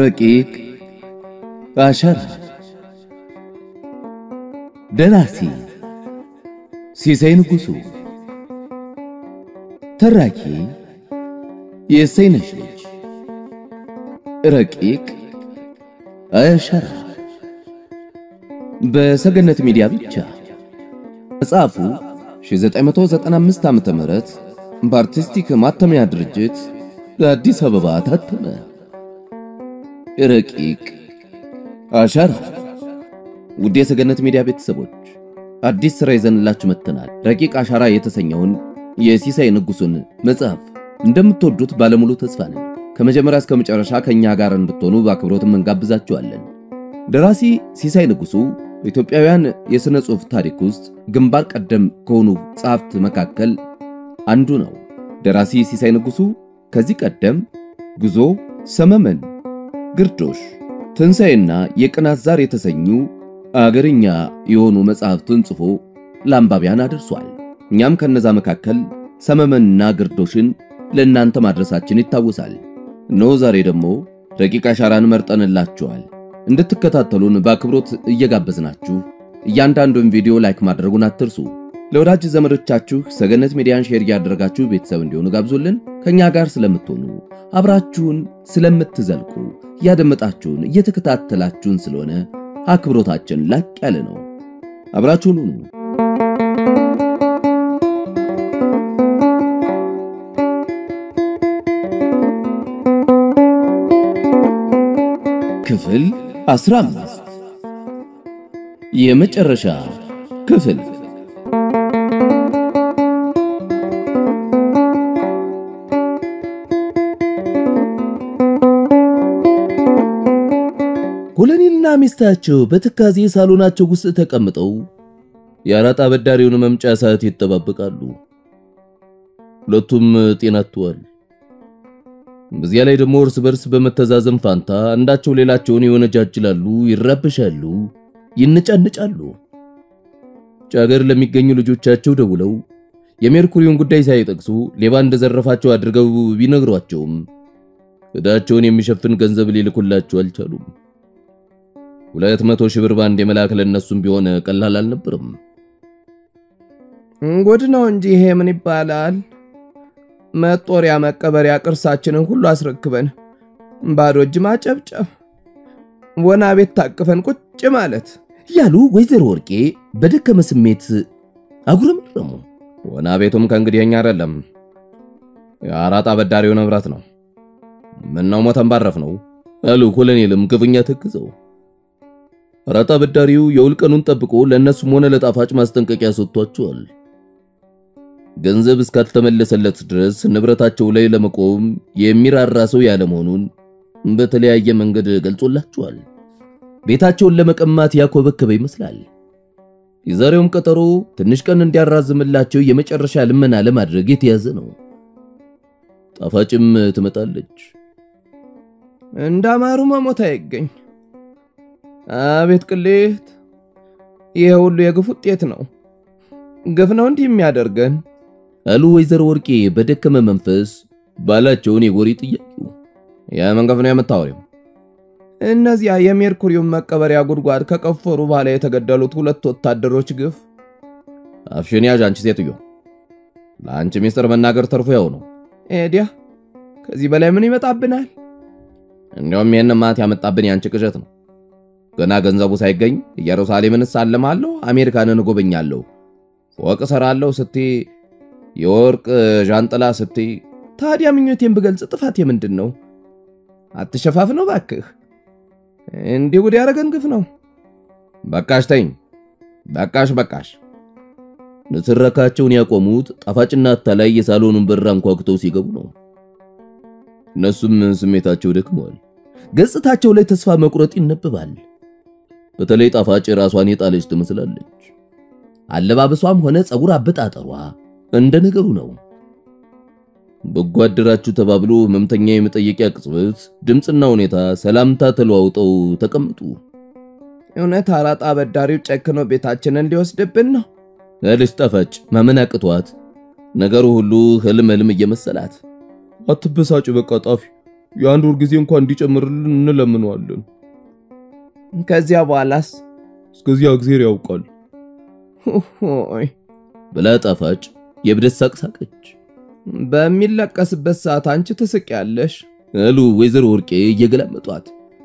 ረቂቅ አሸራ ደራሲ ሲሳይ ንጉሡ ተራኪ የእሰይነሽ ልጅ ረቂቅ አሸራ በሰገነት ሚዲያ ብቻ መጽሐፉ 1995 ዓመተ ምህረት በአርቲስቲክ ማተሚያ ድርጅት አዲስ አበባ ታተመ። ረቂቅ አሸራ። ውድ የሰገነት ሚዲያ ቤተሰቦች አዲስ ሥራ ይዘንላችሁ መጥተናል። ረቂቅ አሸራ የተሰኘውን የሲሳይ ንጉሡን መጽሐፍ እንደምትወዱት ባለሙሉ ተስፋ ነን። ከመጀመሪያ እስከ መጨረሻ ከእኛ ጋር እንድትሆኑ በአክብሮትም እንጋብዛችኋለን። ደራሲ ሲሳይ ንጉሡ በኢትዮጵያውያን የሥነ ጽሑፍ ታሪክ ውስጥ ግንባር ቀደም ከሆኑ ጸሐፍት መካከል አንዱ ነው። ደራሲ ሲሳይ ንጉሡ ከዚህ ቀደም ጉዞ፣ ሰመመን፣ ግርዶሽ፣ ትንሣኤና የቅናት ዛር የተሰኙ አገርኛ የሆኑ መጽሐፍትን ጽፎ ለአንባቢያን አድርሷል። እኛም ከነዛ መካከል ሰመመንና ግርዶሽን ለእናንተ ማድረሳችን ይታወሳል። እነሆ ዛሬ ደግሞ ረቂቅ አሸራን መርጠንላችኋል። እንድትከታተሉን በአክብሮት እየጋበዝናችሁ እያንዳንዱን ቪዲዮ ላይክ ማድረጉን አትርሱ። ለወዳጅ ዘመዶቻችሁ ሰገነት ሚዲያን ሼር እያደረጋችሁ ቤተሰብ እንዲሆኑ ጋብዙልን። ከኛ ጋር ስለምትሆኑ አብራችሁን ስለምትዘልቁ እያደመጣችሁን እየተከታተላችሁን ስለሆነ አክብሮታችን ላቅ ያለ ነው። አብራችሁን ሁኑ። ክፍል 15 የመጨረሻ ክፍል ኮሎኔልና ሚስታቸው በትካዜ ሳሎናቸው ውስጥ ተቀምጠው የአራጣ አበዳሪውን መምጫ ሰዓት ይጠባበቃሉ። ሁለቱም ጤና አጥተዋል። በዚያ ላይ ደግሞ እርስ በርስ በመተዛዘን ፋንታ አንዳቸው ሌላቸውን ይወነጃጅላሉ፣ ይራበሻሉ፣ ይነጫነጫሉ። ውጭ ሀገር ለሚገኙ ልጆቻቸው ደውለው የሜርኩሪውን ጉዳይ ሳይጠቅሱ ሌባ እንደዘረፋቸው አድርገው ቢነግሯቸውም ዕዳቸውን የሚሸፍን ገንዘብ ሊልኩላቸው አልቻሉም። ሁለት መቶ ሺህ ብር ባንድ የመላክ ለእነሱም ቢሆን ቀላል አልነበርም። ጉድ ነው እንጂ ይሄ ምን ይባላል? መጦሪያ መቀበሪያ ቅርሳችንን ሁሉ አስረክበን ባዶ እጅ ማጨብጨብ፣ ወና ቤት ታቅፈን ቁጭ ማለት ያሉ ወይዘሮ ወርቄ በደከመ ስሜት አጉረመረሙ። ወና ቤቱም ከእንግዲህ የኛ አይደለም፣ የአራጣ አበዳሪው ንብረት ነው። ምነው ሞተን ባረፍ ነው አሉ ኮሎኔልም ክፉኛ ተክዘው። አራጣ አበዳሪው የውል ቀኑን ጠብቆ ለእነሱም ሆነ ለጣፋጭ ማስጠንቀቂያ ሰጥቷቸዋል። ገንዘብ እስካልተመለሰለት ድረስ ንብረታቸው ላይ ለመቆም የሚራራ ሰው ያለመሆኑን በተለያየ መንገድ ገልጾላቸዋል። ቤታቸውን ለመቀማት ያኮበከበ ይመስላል። የዛሬውም ቀጠሮ ትንሽ ቀን እንዲያራዝምላቸው የመጨረሻ ልመና ለማድረግ የተያዘ ነው። ጣፋጭም ትመጣለች። እንዳማሩ መሞት አይገኝ። አቤት ቅሌት! ይሄ ሁሉ የግፍ ውጤት ነው። ግፍ ነው እንዲህ የሚያደርገን አሉ ወይዘሮ ወርቄ በደከመ መንፈስ ባላቸውን የጎሪ ጥያቄው። የምን ግፍ ነው የምታወሪው? እነዚያ የሜርኩሪውን መቀበሪያ ጉድጓድ ከቀፈሩ በኋላ የተገደሉት ሁለት ወታደሮች ግፍ። አፍሽን ያዥ አንቺ ሴትዮ። ለአንቺ ሚስጥር መናገር ተርፎ ያው ነው። ኤዲያ ከዚህ በላይ ምን ይመጣብናል? እንዲያውም ይህን ማት ያመጣብን ያንቺ ቅዠት ነው። ገና ገንዘቡ ሳይገኝ ኢየሩሳሌምን እሳለማለሁ፣ አሜሪካንን እጎበኛለሁ፣ ፎቅ እሰራለሁ ስትይ፣ የወርቅ ዣንጥላ ስትይ፣ ታዲያ ምኞቴን ብገልጽ ጥፋቴ ምንድን ነው? አትሸፋፍ ነው ባክህ። እንዲህ ጉድ ያደረገን ግፍ ነው። በቃሽ ተይኝ፣ በቃሽ በቃሽ። ንትረካቸውን ያቆሙት ጣፋጭና አታላይ የሳሎኑን በር አንኳኩተው ሲገቡ ነው። እነሱም ስሜታቸው ደክመዋል። ገጽታቸው ላይ ተስፋ መቁረጥ ይነበባል። በተለይ ጣፋጭ ራሷን የጣለች ትመስላለች። አለባበሷም ሆነ ፀጉር አበጣጠሯ እንደ ነገሩ ነው። በጎ አደራችሁ ተባብሎ ህመምተኛ የመጠየቂያ ቅጽበት ድምፅና ሁኔታ ሰላምታ ተለዋውጠው ተቀምጡ። እውነት አራጣ አበዳሪው ጨክኖ ቤታችንን ሊወስድብን ነው አለች ጣፋጭ ማመን አቅቷት ነገሩ ሁሉ ህልም ህልም እየመሰላት። አትበሳጭ፣ በቃ ጣፊ፣ የአንድ ወር ጊዜ እንኳን እንዲጨምርልን እንለምነዋለን። ከዚያ በኋላስ? እስከዚያ እግዜር ያውቃል። ሆይ ብላ ጣፋጭ የብደት ሳቅ ሳቀች። በሚለቀስበት ሰዓት አንቺ ትስቂያለሽ አሉ ወይዘሮ ወርቄ እየገላመጧት።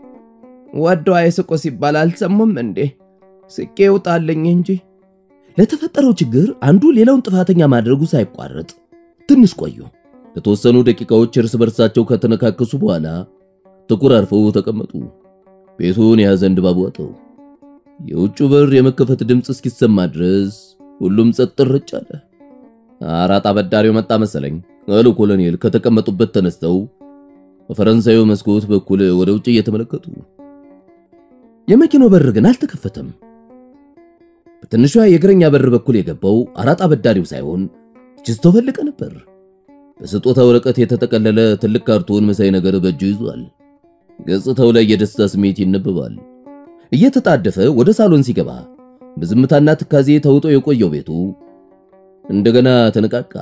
ወደው አይስቆ ሲባል አልሰሙም እንዴ? ስቄ ይውጣልኝ እንጂ ለተፈጠረው ችግር አንዱ ሌላውን ጥፋተኛ ማድረጉ ሳይቋረጥ ትንሽ ቆዩ። ለተወሰኑ ደቂቃዎች እርስ በርሳቸው ከተነካከሱ በኋላ ተኮራርፈው ተቀመጡ። ቤቱን የያዘን ድባብ ዋጠው። የውጭ በር የመከፈት ድምፅ እስኪሰማ ድረስ ሁሉም ጸጥ ረጭ አለ። አራጣ አበዳሪው መጣ መሰለኝ አሉ ኮሎኔል ከተቀመጡበት ተነስተው በፈረንሳዩ መስኮት በኩል ወደ ውጭ እየተመለከቱ። የመኪናው በር ግን አልተከፈተም። በትንሿ የእግረኛ በር በኩል የገባው አራጣ አበዳሪው ሳይሆን ችስቶ ፈለቀ ነበር። በስጦታ ወረቀት የተጠቀለለ ትልቅ ካርቶን መሳይ ነገር በእጁ ይዟል። ገጽታው ላይ የደስታ ስሜት ይነበባል። እየተጣደፈ ወደ ሳሎን ሲገባ በዝምታና ትካዜ ተውጦ የቆየው ቤቱ እንደገና ተነቃቃ።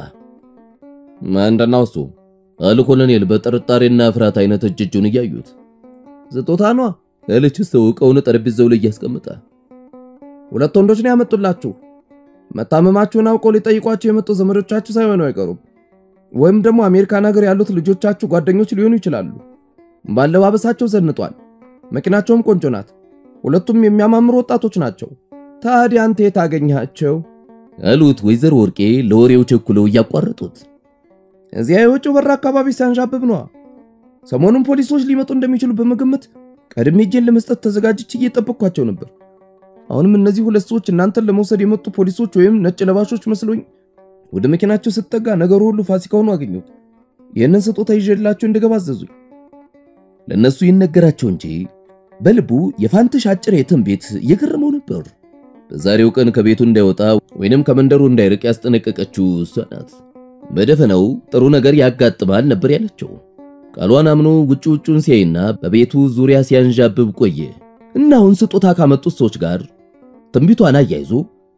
ምንድነው እሱ? አሉ ኮሎኔል በጥርጣሬና ፍርሃት አይነት እጅ እጁን እያዩት። ስጦታ ኗ አለች ሰው ዕቃውን ጠረጴዛው ላይ እያስቀመጠ። ሁለት ወንዶች ነው ያመጡላችሁ። መታመማችሁን አውቀው ሊጠይቋችሁ የመጡ ዘመዶቻችሁ ሳይሆኑ አይቀሩም። ወይም ደግሞ አሜሪካን ሀገር ያሉት ልጆቻችሁ ጓደኞች ሊሆኑ ይችላሉ። ባለባበሳቸው ዘንጧል። መኪናቸውም ቆንጆ ናት። ሁለቱም የሚያማምሩ ወጣቶች ናቸው። ታዲያ አንተ የት አገኘሃቸው? አሉት ወይዘሮ ወርቄ ለወሬው ቸኩለው እያቋረጡት። እዚያ የውጭው በር አካባቢ ሲያንዣብብ ነዋ። ሰሞኑን ፖሊሶች ሊመጡ እንደሚችሉ በመገመት ቀድሜ እጄን ለመስጠት ተዘጋጅቼ እየጠበቅኳቸው ነበር። አሁንም እነዚህ ሁለት ሰዎች እናንተን ለመውሰድ የመጡ ፖሊሶች ወይም ነጭ ለባሾች መስሎኝ ወደ መኪናቸው ስጠጋ ነገሩ ሁሉ ፋሲካ ሆኖ አገኘሁት። ይህንን ስጦታ ይዤላቸው እንድገባ አዘዙኝ። ለነሱ ይነገራቸው እንጂ በልቡ የፋንትሽ አጭር የትም ቤት እየገረመው ነበር። በዛሬው ቀን ከቤቱ እንዳይወጣ ወይንም ከመንደሩ እንዳይርቅ ያስጠነቀቀችው እሷ ናት። በደፈናው ጥሩ ነገር ያጋጥማል ነበር ያለችው። ቃሏን አምኖ ውጭ ውጩን ሲያይና በቤቱ ዙሪያ ሲያንዣብብ ቆየ እና አሁን ስጦታ ካመጡት ሰዎች ጋር ትንቢቷን አያይዞ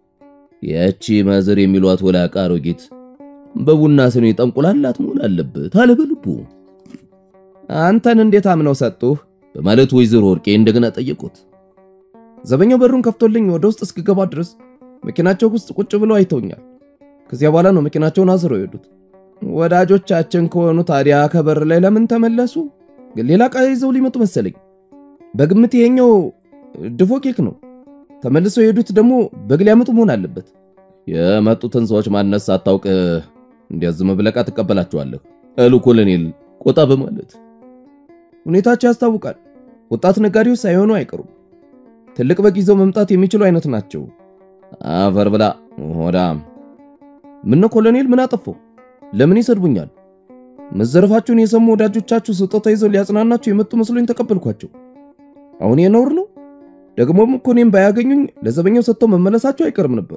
ያቺ ማዘር የሚሏት ወላቃ አሮጊት በቡና ስኒ ጠንቁላላት መሆን አለበት አለ በልቡ። አንተን እንዴት አምነው ሰጡህ? በማለት ወይዘሮ ወርቄ እንደገና ጠየቁት። ዘበኛው በሩን ከፍቶልኝ ወደ ውስጥ እስክገባ ድረስ መኪናቸው ውስጥ ቁጭ ብለው አይተውኛል። ከዚያ በኋላ ነው መኪናቸውን አዝረው የሄዱት። ወዳጆቻችን ከሆኑ ታዲያ ከበር ላይ ለምን ተመለሱ? ሌላ ዕቃ ይዘው ሊመጡ መሰለኝ። በግምት ይሄኛው ድፎ ኬክ ነው። ተመልሰው የሄዱት ደግሞ በግ ሊያመጡ መሆን አለበት። የመጡትን ሰዎች ማንነት ሳታውቅ እንዲያዝም ብለቃ ትቀበላቸዋለህ አሉ ኮሎኔል ቆጣ በማለት ሁኔታቸው ያስታውቃል። ወጣት ነጋዴዎች ሳይሆኑ አይቀሩም። ትልቅ በግ ይዘው መምጣት የሚችሉ አይነት ናቸው። አፈር ብላ ሆዳም። ምነው ኮሎኔል ምን አጠፋው? ለምን ይሰድቡኛል? መዘረፋችሁን የሰሙ ወዳጆቻችሁ ስጦታ ይዘው ሊያጽናናችሁ የመጡ መስሎኝ ተቀበልኳቸው። አሁን የነውር ነው። ደግሞም እኮ እኔም ባያገኙኝ ለዘበኛው ሰጥተው መመለሳቸው አይቀርም ነበር።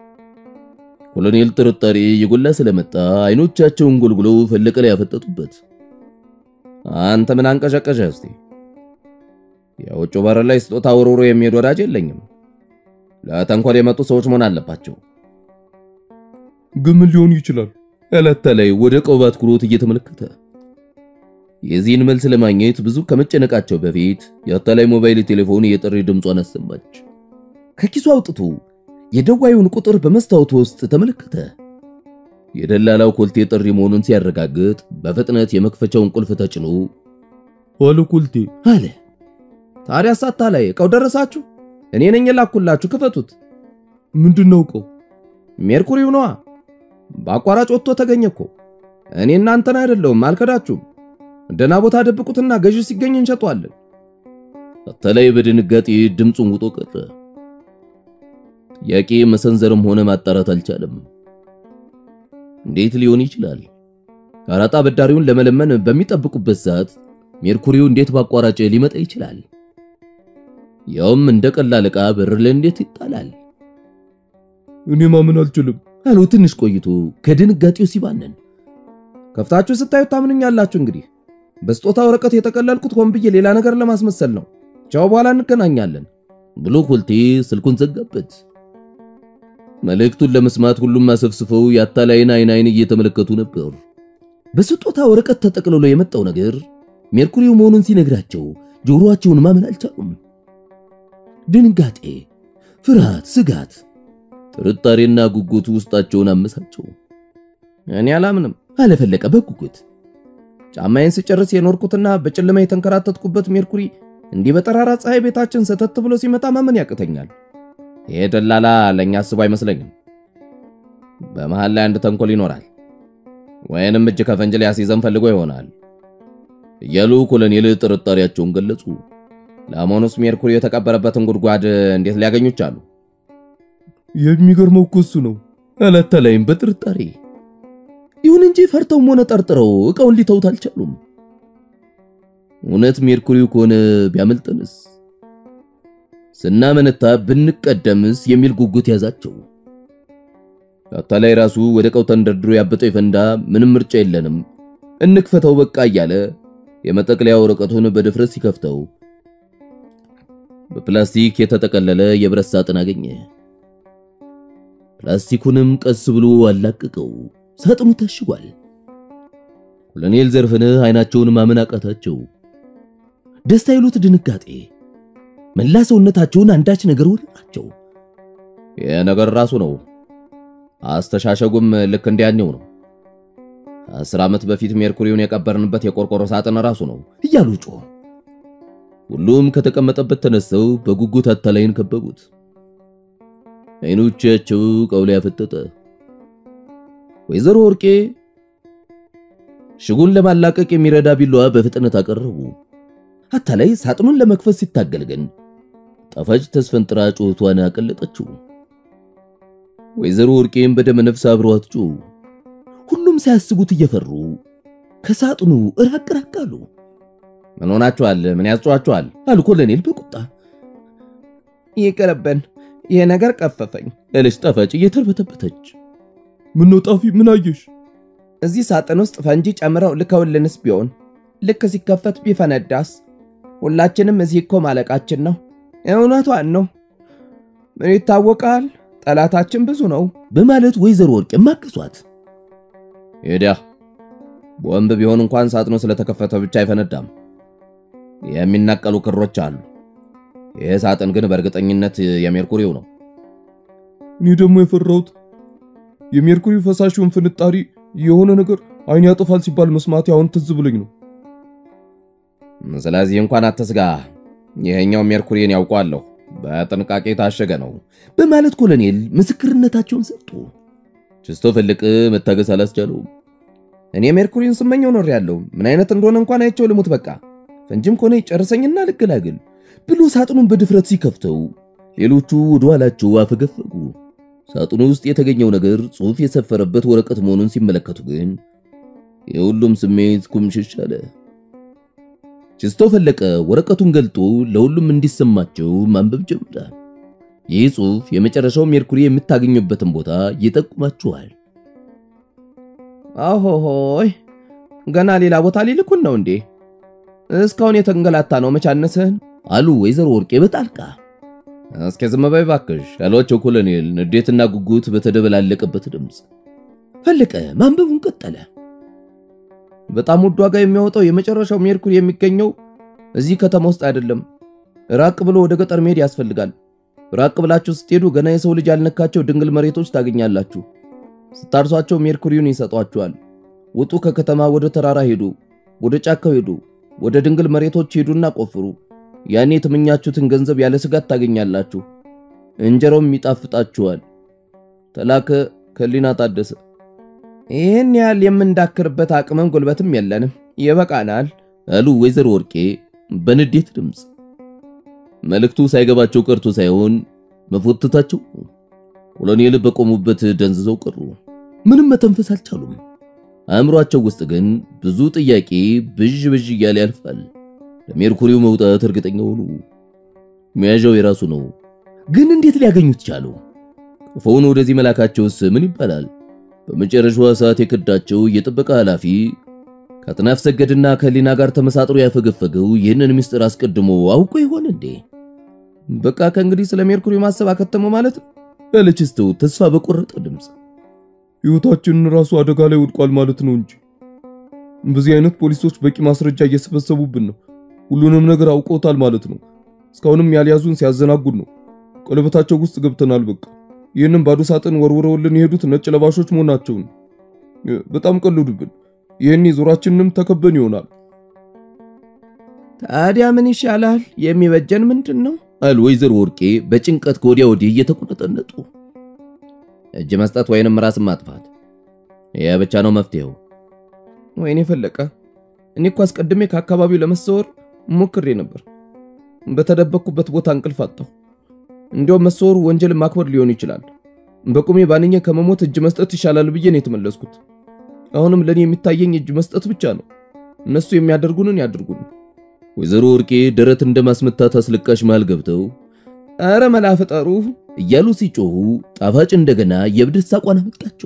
ኮሎኔል ጥርጣሬ የጎላ ስለመጣ አይኖቻቸውን ጎልጉለው ፈለቀ ላይ ያፈጠጡበት። አንተ ምን አንቀዠቀዠ? እስቲ የውጭ በር ላይ ስጦታ ወርውሮ የሚሄድ ወዳጅ የለኝም። ለተንኮል የመጡ ሰዎች መሆን አለባቸው። ግን ምን ሊሆን ይችላል? ዕለት ላይ ወደ ቀውባት ኩሮት እየተመለከተ የዚህን መልስ ለማግኘት ብዙ ከመጨነቃቸው በፊት የአታላይ ሞባይል ቴሌፎን የጥሪ ድምጿን አሰማች። ከኪሱ አውጥቶ የደዋዩን ቁጥር በመስታወቱ ውስጥ ተመለከተ። የደላላው ኮልቴ ጥሪ መሆኑን ሲያረጋግጥ በፍጥነት የመክፈቻውን ቁልፍ ተጭኖ አለ ኮልቴ አለ። ታዲያ ሳታ ላይ እቃው ደረሳችሁ? እኔ ነኝ የላኩላችሁ፣ ክፈቱት። ምንድን ነው እቃው? ሜርኩሪው ነዋ። በአቋራጭ ወጥቶ ተገኘ እኮ። እኔ እናንተን አይደለሁም፣ አልከዳችሁም። ደህና ቦታ ደብቁትና ገዢ ሲገኝ እንሸጠዋለን። አታላይ በድንጋጤ ድምፁን ውጦ ቀረ። ጥያቄ መሰንዘርም ሆነ ማጣራት አልቻለም። እንዴት ሊሆን ይችላል? አራጣ አበዳሪውን ለመለመን በሚጠብቁበት ሰዓት ሜርኩሪው እንዴት በአቋራጭ ሊመጣ ይችላል? ያውም እንደ ቀላል ዕቃ በር ላይ እንዴት ይጣላል? እኔ ማመን አልችልም አሉ ትንሽ ቆይቶ ከድንጋጤው ሲባነን። ከፍታችሁ ስታዩት ታምኑኛላችሁ። እንግዲህ በስጦታ ወረቀት የጠቀለልኩት ሆን ብዬ ሌላ ነገር ለማስመሰል ነው። ቻው፣ በኋላ እንገናኛለን ብሎ ኮልቴ ስልኩን ዘጋበት። መልእክቱን ለመስማት ሁሉም አሰፍስፈው የአታላይን አይን አይን እየተመለከቱ ነበር። በስጦታ ወረቀት ተጠቅልሎ የመጣው ነገር ሜርኩሪው መሆኑን ሲነግራቸው ጆሮአቸውን ማመን አልቻሉም። ድንጋጤ፣ ፍርሃት፣ ስጋት፣ ጥርጣሬና ጉጉት ውስጣቸውን አመሳቸው። እኔ አላምንም አለፈለቀ በጉጉት ጫማዬን ስጨርስ የኖርኩትና በጨለማ የተንከራተትኩበት ሜርኩሪ እንዲህ በጠራራ ፀሐይ ቤታችን ሰተት ብሎ ሲመጣ ማመን ያቅተኛል። ይሄ ደላላ ለእኛ አስቦ አይመስለኝም። በመሃል ላይ አንድ ተንኮል ይኖራል፣ ወይንም እጅ ከፈንጅ ሊያስይዘን ፈልጎ ይሆናል እያሉ ኮሎኔል ጥርጣሬያቸውን ገለጹ። ለመሆኑስ ሜርኩሪ የተቀበረበትን ጉድጓድ እንዴት ሊያገኙ ቻሉ? የሚገርመው እኮ እሱ ነው አላት ተላይም በጥርጣሬ ይሁን እንጂ ፈርተውም ሆነ ጠርጥረው እቃውን ሊተውት አልቻሉም። እውነት ሜርኩሪው ከሆነ ቢያመልጠንስ? ስናመነታ ብንቀደምስ የሚል ጉጉት ያዛቸው። አታላይ ራሱ ወደ እቃው ተንደርድሮ ያበጠው ይፈንዳ፣ ምንም ምርጫ የለንም እንክፈተው በቃ እያለ የመጠቅለያ ወረቀቱን በድፍረት ሲከፍተው በፕላስቲክ የተጠቀለለ የብረት ሳጥን አገኘ። ፕላስቲኩንም ቀስ ብሎ አላቀቀው። ሳጥኑ ታሽጓል። ኮሎኔል ዘርፍነህ አይናቸውን ማመን አቃታቸው። ደስታ ይሉት ድንጋጤ፣ መላ ሰውነታቸውን አንዳች ነገር ወረራቸው። ይህ ነገር ራሱ ነው። አስተሻሸጉም ልክ እንዲያኔው ነው። አስር ዓመት በፊት ሜርኩሪውን የቀበርንበት የቆርቆሮ ሳጥን ራሱ ነው እያሉ ጮህ። ሁሉም ከተቀመጠበት ተነስተው በጉጉት አታላይን ከበቡት። አይኖቻቸው ቀውላ ያፈጠጠ ወይዘሮ ወርቄ ሽጉን ለማላቀቅ የሚረዳ ቢላዋ በፍጥነት አቀረቡ። አታላይ ሳጥኑን ለመክፈት ሲታገል ግን ጣፋጭ ተስፈንጥራ ጩኸቷን አቀለጠችው። ወይዘሮ ወርቄም በደመ ነፍስ አብረዋት ጮሁ። ሁሉም ሳያስቡት እየፈሩ ከሳጥኑ ራቅ ራቅ አሉ። ምን ሆናችኋል? ምን ያስጨዋችኋል? አሉ ኮሎኔል በቁጣ ይቅርብን፣ ይሄ ነገር ቀፈፈኝ ያለች ጣፋጭ እየተርበተበተች ምን ነው ጣፊ፣ ምን አየሽ? እዚህ ሳጥን ውስጥ ፈንጂ ጨምረው ልከውልንስ ቢሆን ልክ ሲከፈት ቢፈነዳስ? ሁላችንም እዚህ እኮ ማለቃችን ነው። እውነቷን ነው። ምን ይታወቃል፣ ጠላታችን ብዙ ነው በማለት ወይዘሮ ወርቅ ማገዟት። ሄዲያ ቦምብ ቢሆን እንኳን ሳጥኑ ስለተከፈተ ብቻ አይፈነዳም። የሚናቀሉ ክሮች አሉ። ይህ ሳጥን ግን በእርግጠኝነት የሜርኩሪው ነው። እኔ ደግሞ የፈራሁት የሜርኩሪ ፈሳሹን ፍንጣሪ የሆነ ነገር አይን ያጠፋል ሲባል መስማት አሁን ትዝ ብሎኝ ነው። ስለዚህ እንኳን አትስጋ፣ ይሄኛው ሜርኩሪን ያውቋለሁ፣ በጥንቃቄ የታሸገ ነው በማለት ኮሎኔል ምስክርነታቸውን ሰጡ። ችስቶ ፈለቀ መታገስ አላስቻለውም። እኔ ሜርኩሪን ስመኘው ኖር ያለው ምን አይነት እንደሆነ እንኳን አይቼው ልሙት፣ በቃ ፈንጂም ከሆነ ይጨርሰኝና ልገላግል ብሎ ሳጥኑን በድፍረት ሲከፍተው ሌሎቹ ወደ ኋላቸው አፈገፈጉ። ሳጥኑ ውስጥ የተገኘው ነገር ጽሑፍ የሰፈረበት ወረቀት መሆኑን ሲመለከቱ ግን የሁሉም ስሜት ኩምሽሽ አለ። ችስቶ ፈለቀ ወረቀቱን ገልጦ ለሁሉም እንዲሰማቸው ማንበብ ጀመረ። ይህ ጽሑፍ የመጨረሻው ሜርኩሪ የምታገኙበትን ቦታ ይጠቁማችኋል። አሆሆይ ገና ሌላ ቦታ ሊልኩን ነው እንዴ? እስካሁን የተንገላታ ነው መቻነስህን አሉ ወይዘሮ ወርቄ በጣልቃ እስኪ ዝም በይ እባክሽ ያሏቸው ኮሎኔል ንዴትና ጉጉት በተደበላለቀበት ድምፅ። ፈለቀ ማንበቡን ቀጠለ። በጣም ውድ ዋጋ የሚያወጣው የመጨረሻው ሜርኩሪ የሚገኘው እዚህ ከተማ ውስጥ አይደለም። ራቅ ብሎ ወደ ገጠር መሄድ ያስፈልጋል። ራቅ ብላችሁ ስትሄዱ ገና የሰው ልጅ ያልነካቸው ድንግል መሬቶች ታገኛላችሁ። ስታርሷቸው ሜርኩሪውን ይሰጧችኋል። ውጡ፣ ከከተማ ወደ ተራራ ሄዱ፣ ወደ ጫካው ሄዱ፣ ወደ ድንግል መሬቶች ሄዱና ቆፍሩ። ያኔ የተመኛችሁትን ገንዘብ ያለ ስጋት ታገኛላችሁ። እንጀራውም ይጣፍጣችኋል። ተላከ ከሊና ታደሰ። ይህን ያህል የምንዳክርበት አቅምም ጉልበትም የለንም፣ ይበቃናል አሉ ወይዘሮ ወርቄ በንዴት ድምፅ። መልእክቱ ሳይገባቸው ቀርቶ ሳይሆን መፎተታቸው ኮሎኔል በቆሙበት ደንዝዘው ቀሩ። ምንም መተንፈስ አልቻሉም። አእምሯቸው ውስጥ ግን ብዙ ጥያቄ ብዥ ብዥ እያለ ያልፋል። ለሜርኩሪው መውጣት እርግጠኛ ሆኑ። መያዣው የራሱ ነው፣ ግን እንዴት ሊያገኙት ቻሉ? ቀፎውን ወደዚህ መላካቸውስ ምን ይባላል? በመጨረሻዋ ሰዓት የከዳቸው የጥበቃ ኃላፊ ከአጥናፍ ሰገድና ከሊና ጋር ተመሳጥሮ ያፈገፈገው ይህንን ምስጢር አስቀድሞ አውቆ ይሆን እንዴ? በቃ ከእንግዲህ ስለ ሜርኩሪ ማሰብ አከተመው ማለት ነው ያለች ስተው ተስፋ በቆረጠ ድምፅ ሕይወታችንን ራሱ አደጋ ላይ ወድቋል ማለት ነው እንጂ በዚህ አይነት ፖሊሶች በቂ ማስረጃ እየሰበሰቡብን ነው። ሁሉንም ነገር አውቀውታል ማለት ነው። እስካሁንም ያልያዙን ሲያዘናጉን ነው። ቀለበታቸው ውስጥ ገብተናል። በቃ ይህንን ባዶ ሳጥን ወርውረውልን የሄዱት ነጭ ለባሾች መሆናቸውን በጣም ቀልዱብን። ይህኔ ዞራችንንም ተከበን ይሆናል። ታዲያ ምን ይሻላል? የሚበጀን ምንድን ነው? አሉ ወይዘሮ ወርቄ በጭንቀት ከወዲያ ወዲህ እየተቆነጠነጡ። እጅ መስጠት ወይንም ራስን ማጥፋት፣ ይህ ብቻ ነው መፍትሄው። ወይኔ ፈለቀ፣ እኔ እኮ አስቀድሜ ከአካባቢው ለመሰወር ሞክሬ ነበር። በተደበቅኩበት ቦታ እንቅልፍ አጣሁ። እንዲያውም መሰወሩ ወንጀል ማክበር ሊሆን ይችላል። በቁሜ ባንኜ ከመሞት እጅ መስጠት ይሻላል ብዬ ነው የተመለስኩት። አሁንም ለኔ የሚታየኝ እጅ መስጠት ብቻ ነው። እነሱ የሚያደርጉንን ያድርጉን። ወይዘሮ ወርቄ ደረት እንደማስመታት አስለቃሽ መሃል ገብተው አረ መላ ፍጠሩ እያሉ ሲጮሁ ጣፋጭ እንደገና የብደት ሳቋን አመጣቸው።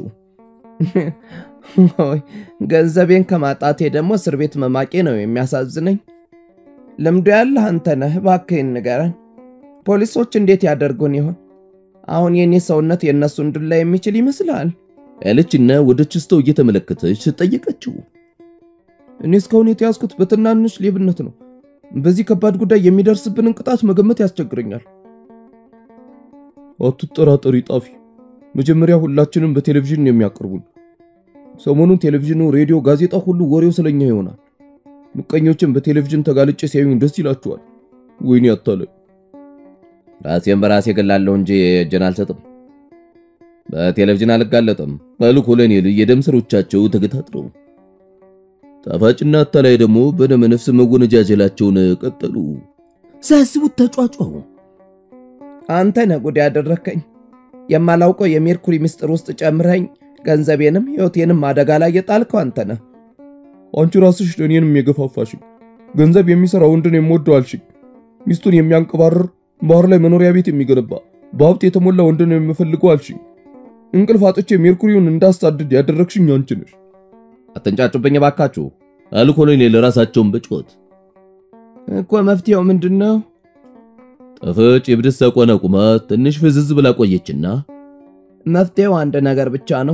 ሆይ ገንዘቤን ከማጣቴ ደግሞ እስር ቤት መማቄ ነው የሚያሳዝነኝ። ልምዱ ያለህ አንተ ነህ፣ እባክህን ንገረን። ፖሊሶች እንዴት ያደርጉን ይሆን? አሁን የኔ ሰውነት የእነሱን ዱላ የሚችል ይመስልሃል? ያለችና ወደ ችስተው እየተመለከተች ጠየቀችው። እኔ እስካሁን የተያዝኩት በትናንሽ ሌብነት ነው። በዚህ ከባድ ጉዳይ የሚደርስብንን ቅጣት መገመት ያስቸግረኛል። አትጠራጠሪ ጣፊ፣ መጀመሪያ ሁላችንም በቴሌቪዥን ነው የሚያቀርቡን። ሰሞኑን ቴሌቪዥኑ፣ ሬዲዮ፣ ጋዜጣ ሁሉ ወሬው ስለኛ ይሆናል። ምቀኞችን በቴሌቪዥን ተጋልጬ ሲያዩኝ ደስ ይላችኋል። ወይኔ አታለኝ። ራሴን በራሴ ገላለሁ እንጂ እጄን አልሰጥም። በቴሌቪዥን አልጋለጥም አሉ ኮሎኔል የደም ስሮቻቸው ተገታጥረው። ጣፋጭና አታላይ ደግሞ በደመ ነፍስ መወነጃጀላቸውን ቀጠሉ። ሳያስቡት ተጫጫሁ። አንተ ነህ ጉድ ያደረከኝ። የማላውቀው የሜርኩሪ ምስጢር ውስጥ ጨምረኝ ገንዘቤንም ሕይወቴንም አደጋ ላይ የጣልከው አንተ ነህ። አንቺ ራስሽ እኔንም የገፋፋሽኝ። ገንዘብ የሚሰራ ወንድን የምወደው አልሽኝ። ሚስቱን የሚያንቀባርር ባህር ላይ መኖሪያ ቤት የሚገነባ በሀብት የተሞላ ወንድን የምፈልገው አልሽኝ። እንቅልፍ አጥቼ ሜርኩሪውን እንዳሳድድ ያደረግሽኝ አንቺ ነሽ። አትንጫጩብኝ ባካችሁ አሉ ኮሎኔል ራሳቸውን በጮት እኮ መፍትሄው ምንድን ነው? ጣፋጭ የብደት ሳቋን አቁማ ትንሽ ፍዝዝ ብላ ቆየችና መፍትሄው አንድ ነገር ብቻ ነው።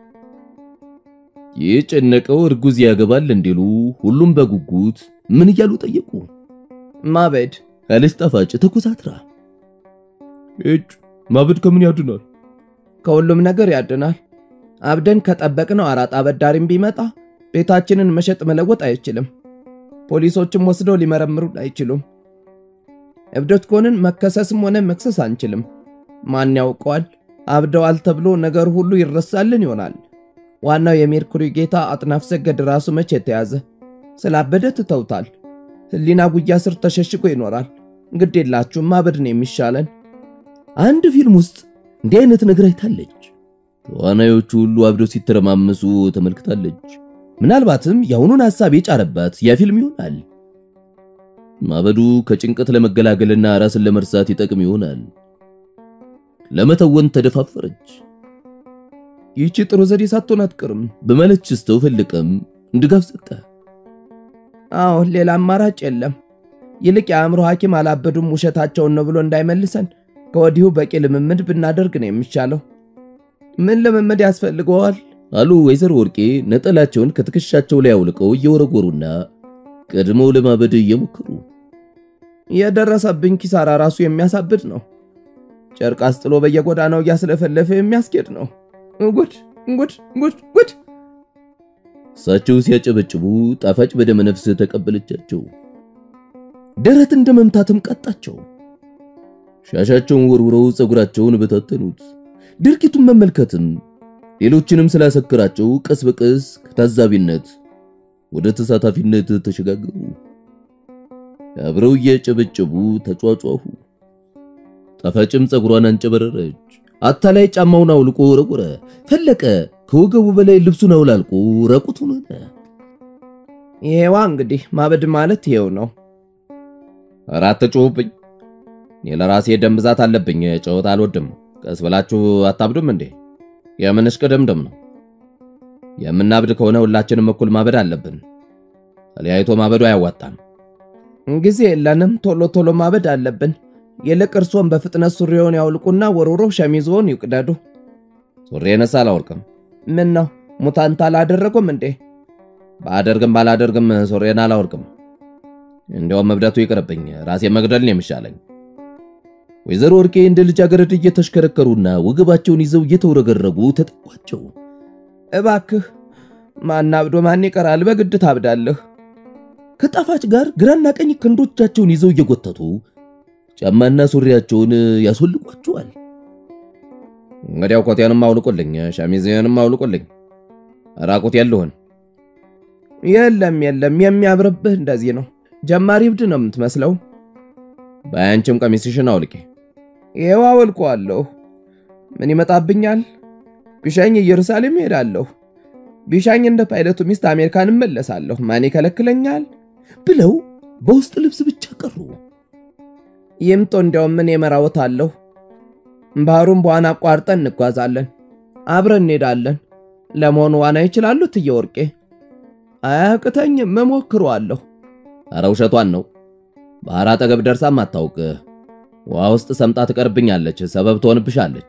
የጨነቀው እርጉዝ ያገባል እንዲሉ ሁሉም በጉጉት ምን እያሉ ጠየቁ። ማበድ አለች ጣፋጭ ተኮሳትራ። እጭ ማበድ ከምን ያድናል? ከሁሉም ነገር ያድናል። አብደን ከጠበቅነው አራጣ አበዳሪም ቢመጣ ቤታችንን መሸጥ መለወጥ አይችልም። ፖሊሶችም ወስደው ሊመረምሩን አይችሉም። እብደት ከሆንን መከሰስም ሆነ መክሰስ አንችልም። ማን ያውቀዋል? አብደዋል ተብሎ ነገር ሁሉ ይረሳልን ይሆናል። ዋናው የሜርኩሪ ጌታ አጥናፍ ሰገድ ራሱ መቼ የተያዘ ስላበደ ትተውታል። ሕሊና ጉያ ስር ተሸሽጎ ይኖራል። ግድ የላችሁም፣ ማበድ ነው የሚሻለን። አንድ ፊልም ውስጥ እንዲህ አይነት ነገር አይታለች። ተዋናዮቹ ሁሉ አብደው ሲተረማመሱ ተመልክታለች። ምናልባትም የአሁኑን ሐሳብ የጫረባት ያ ፊልም ይሆናል። ማበዱ ከጭንቀት ለመገላገልና ራስን ለመርሳት ይጠቅም ይሆናል። ለመተወን ተደፋፈረች። ይህቺ ጥሩ ዘዴ ሳትሆን አትቀርም በማለት ችስተው ፈለቀም ድጋፍ ሰጠ። አዎ ሌላ አማራጭ የለም። ይልቅ የአእምሮ ሐኪም አላበዱም ውሸታቸውን ነው ብሎ እንዳይመልሰን ከወዲሁ በቂ ልምምድ ብናደርግ ነው የሚሻለው። ምን ልምምድ ያስፈልገዋል? አሉ ወይዘሮ ወርቄ ነጠላቸውን ከትከሻቸው ላይ አውልቀው እየወረወሩና ቀድመው ለማበድ እየሞከሩ የደረሰብኝ ኪሳራ ራሱ የሚያሳብድ ነው። ጨርቅ አስጥሎ በየጎዳናው እያስለፈለፈ የሚያስኬድ ነው። ጉድ ጉድ ጉድ ጉድ! እሳቸው ሲያጨበጭቡ ጣፋጭ በደመ ነፍስ ተቀበለቻቸው። ደረት እንደ መምታትም ቀጣቸው። ሻሻቸውን ወርውረው ፀጉራቸውን በታተኑት። ድርጊቱን መመልከትም ሌሎችንም ስላሰከራቸው ቀስ በቀስ ከታዛቢነት ወደ ተሳታፊነት ተሸጋገሩ። አብረው እያጨበጨቡ ተጫጫሁ። ጣፋጭም ፀጉሯን አንጨበረረች። አታላይ ጫማውን አውልቆ ወረወረ። ፈለቀ ከወገቡ በላይ ልብሱን አውላልቆ ራቁቱን ሆነ። ይሄዋ እንግዲህ ማበድ ማለት ይሄው ነው። አራት ጩሁብኝ። እኔ ለራሴ ደም ብዛት አለብኝ፣ ጨዋታ አልወድም። ቀስ ብላችሁ አታብዱም እንዴ? የምንሽ ቅድምድም ነው። የምናብድ ከሆነ ሁላችንም እኩል ማበድ አለብን። ተለያይቶ ማበዱ አያዋጣም። ጊዜ የለንም። ቶሎ ቶሎ ማበድ አለብን። ይልቅ እርሶን በፍጥነት ሱሪውን ያውልቁና ወርውሮ ሸሚዞን ይቅደዱ። ሱሪ ነሳ አላወልቅም። ምን ነው ሙታንታ አላደረጉም እንዴ? ባደርግም ባላደርግም ሱሬን አላወርቅም። እንዲያውም መብደቱ ይቅርብኝ፣ ራሴን መግደል ነው የሚሻለኝ። ወይዘሮ ወርቄ እንደ ልጃገረድ እየተሽከረከሩና ወገባቸውን ይዘው እየተውረገረጉ ተጠቋቸው። እባክህ ማን አብዶ ማን ይቀራል? በግድ ታብዳለህ። ከጣፋጭ ጋር ግራና ቀኝ ክንዶቻቸውን ይዘው እየጎተቱ ጫማና ሱሪያቸውን ያስወልቋቸዋል። እንግዲያው ኮቴንም አውልቁልኝ፣ ሸሚዝንም አውልቁልኝ፣ ራቁት ያለሁን የለም የለም፣ የሚያምርብህ እንደዚህ ነው። ጀማሪ እብድ ነው የምትመስለው። በአንቺም ቀሚስሽን አውልቄ። ይኸው አወልቀዋለሁ። ምን ይመጣብኛል? ቢሻኝ ኢየሩሳሌም እሄዳለሁ። ቢሻኝ እንደ ፓይለቱ ሚስት አሜሪካን እመለሳለሁ። ማን ይከለክለኛል? ብለው በውስጥ ልብስ ብቻ ቀሩ። ይምጦ እንዲያውም ምን የመራወታለሁ። ባህሩን በዋና አቋርጠን እንጓዛለን። አብረን እንሄዳለን። ለመሆኑ ዋና ይችላሉ እትዬ ወርቄ? አያቅተኝም፣ እሞክረዋለሁ። ኧረ ውሸቷን ነው። ባህር አጠገብ ደርሳም አታውቅ። ውሃ ውስጥ ሰምጣ ትቀርብኛለች፣ ሰበብ ትሆንብሻለች።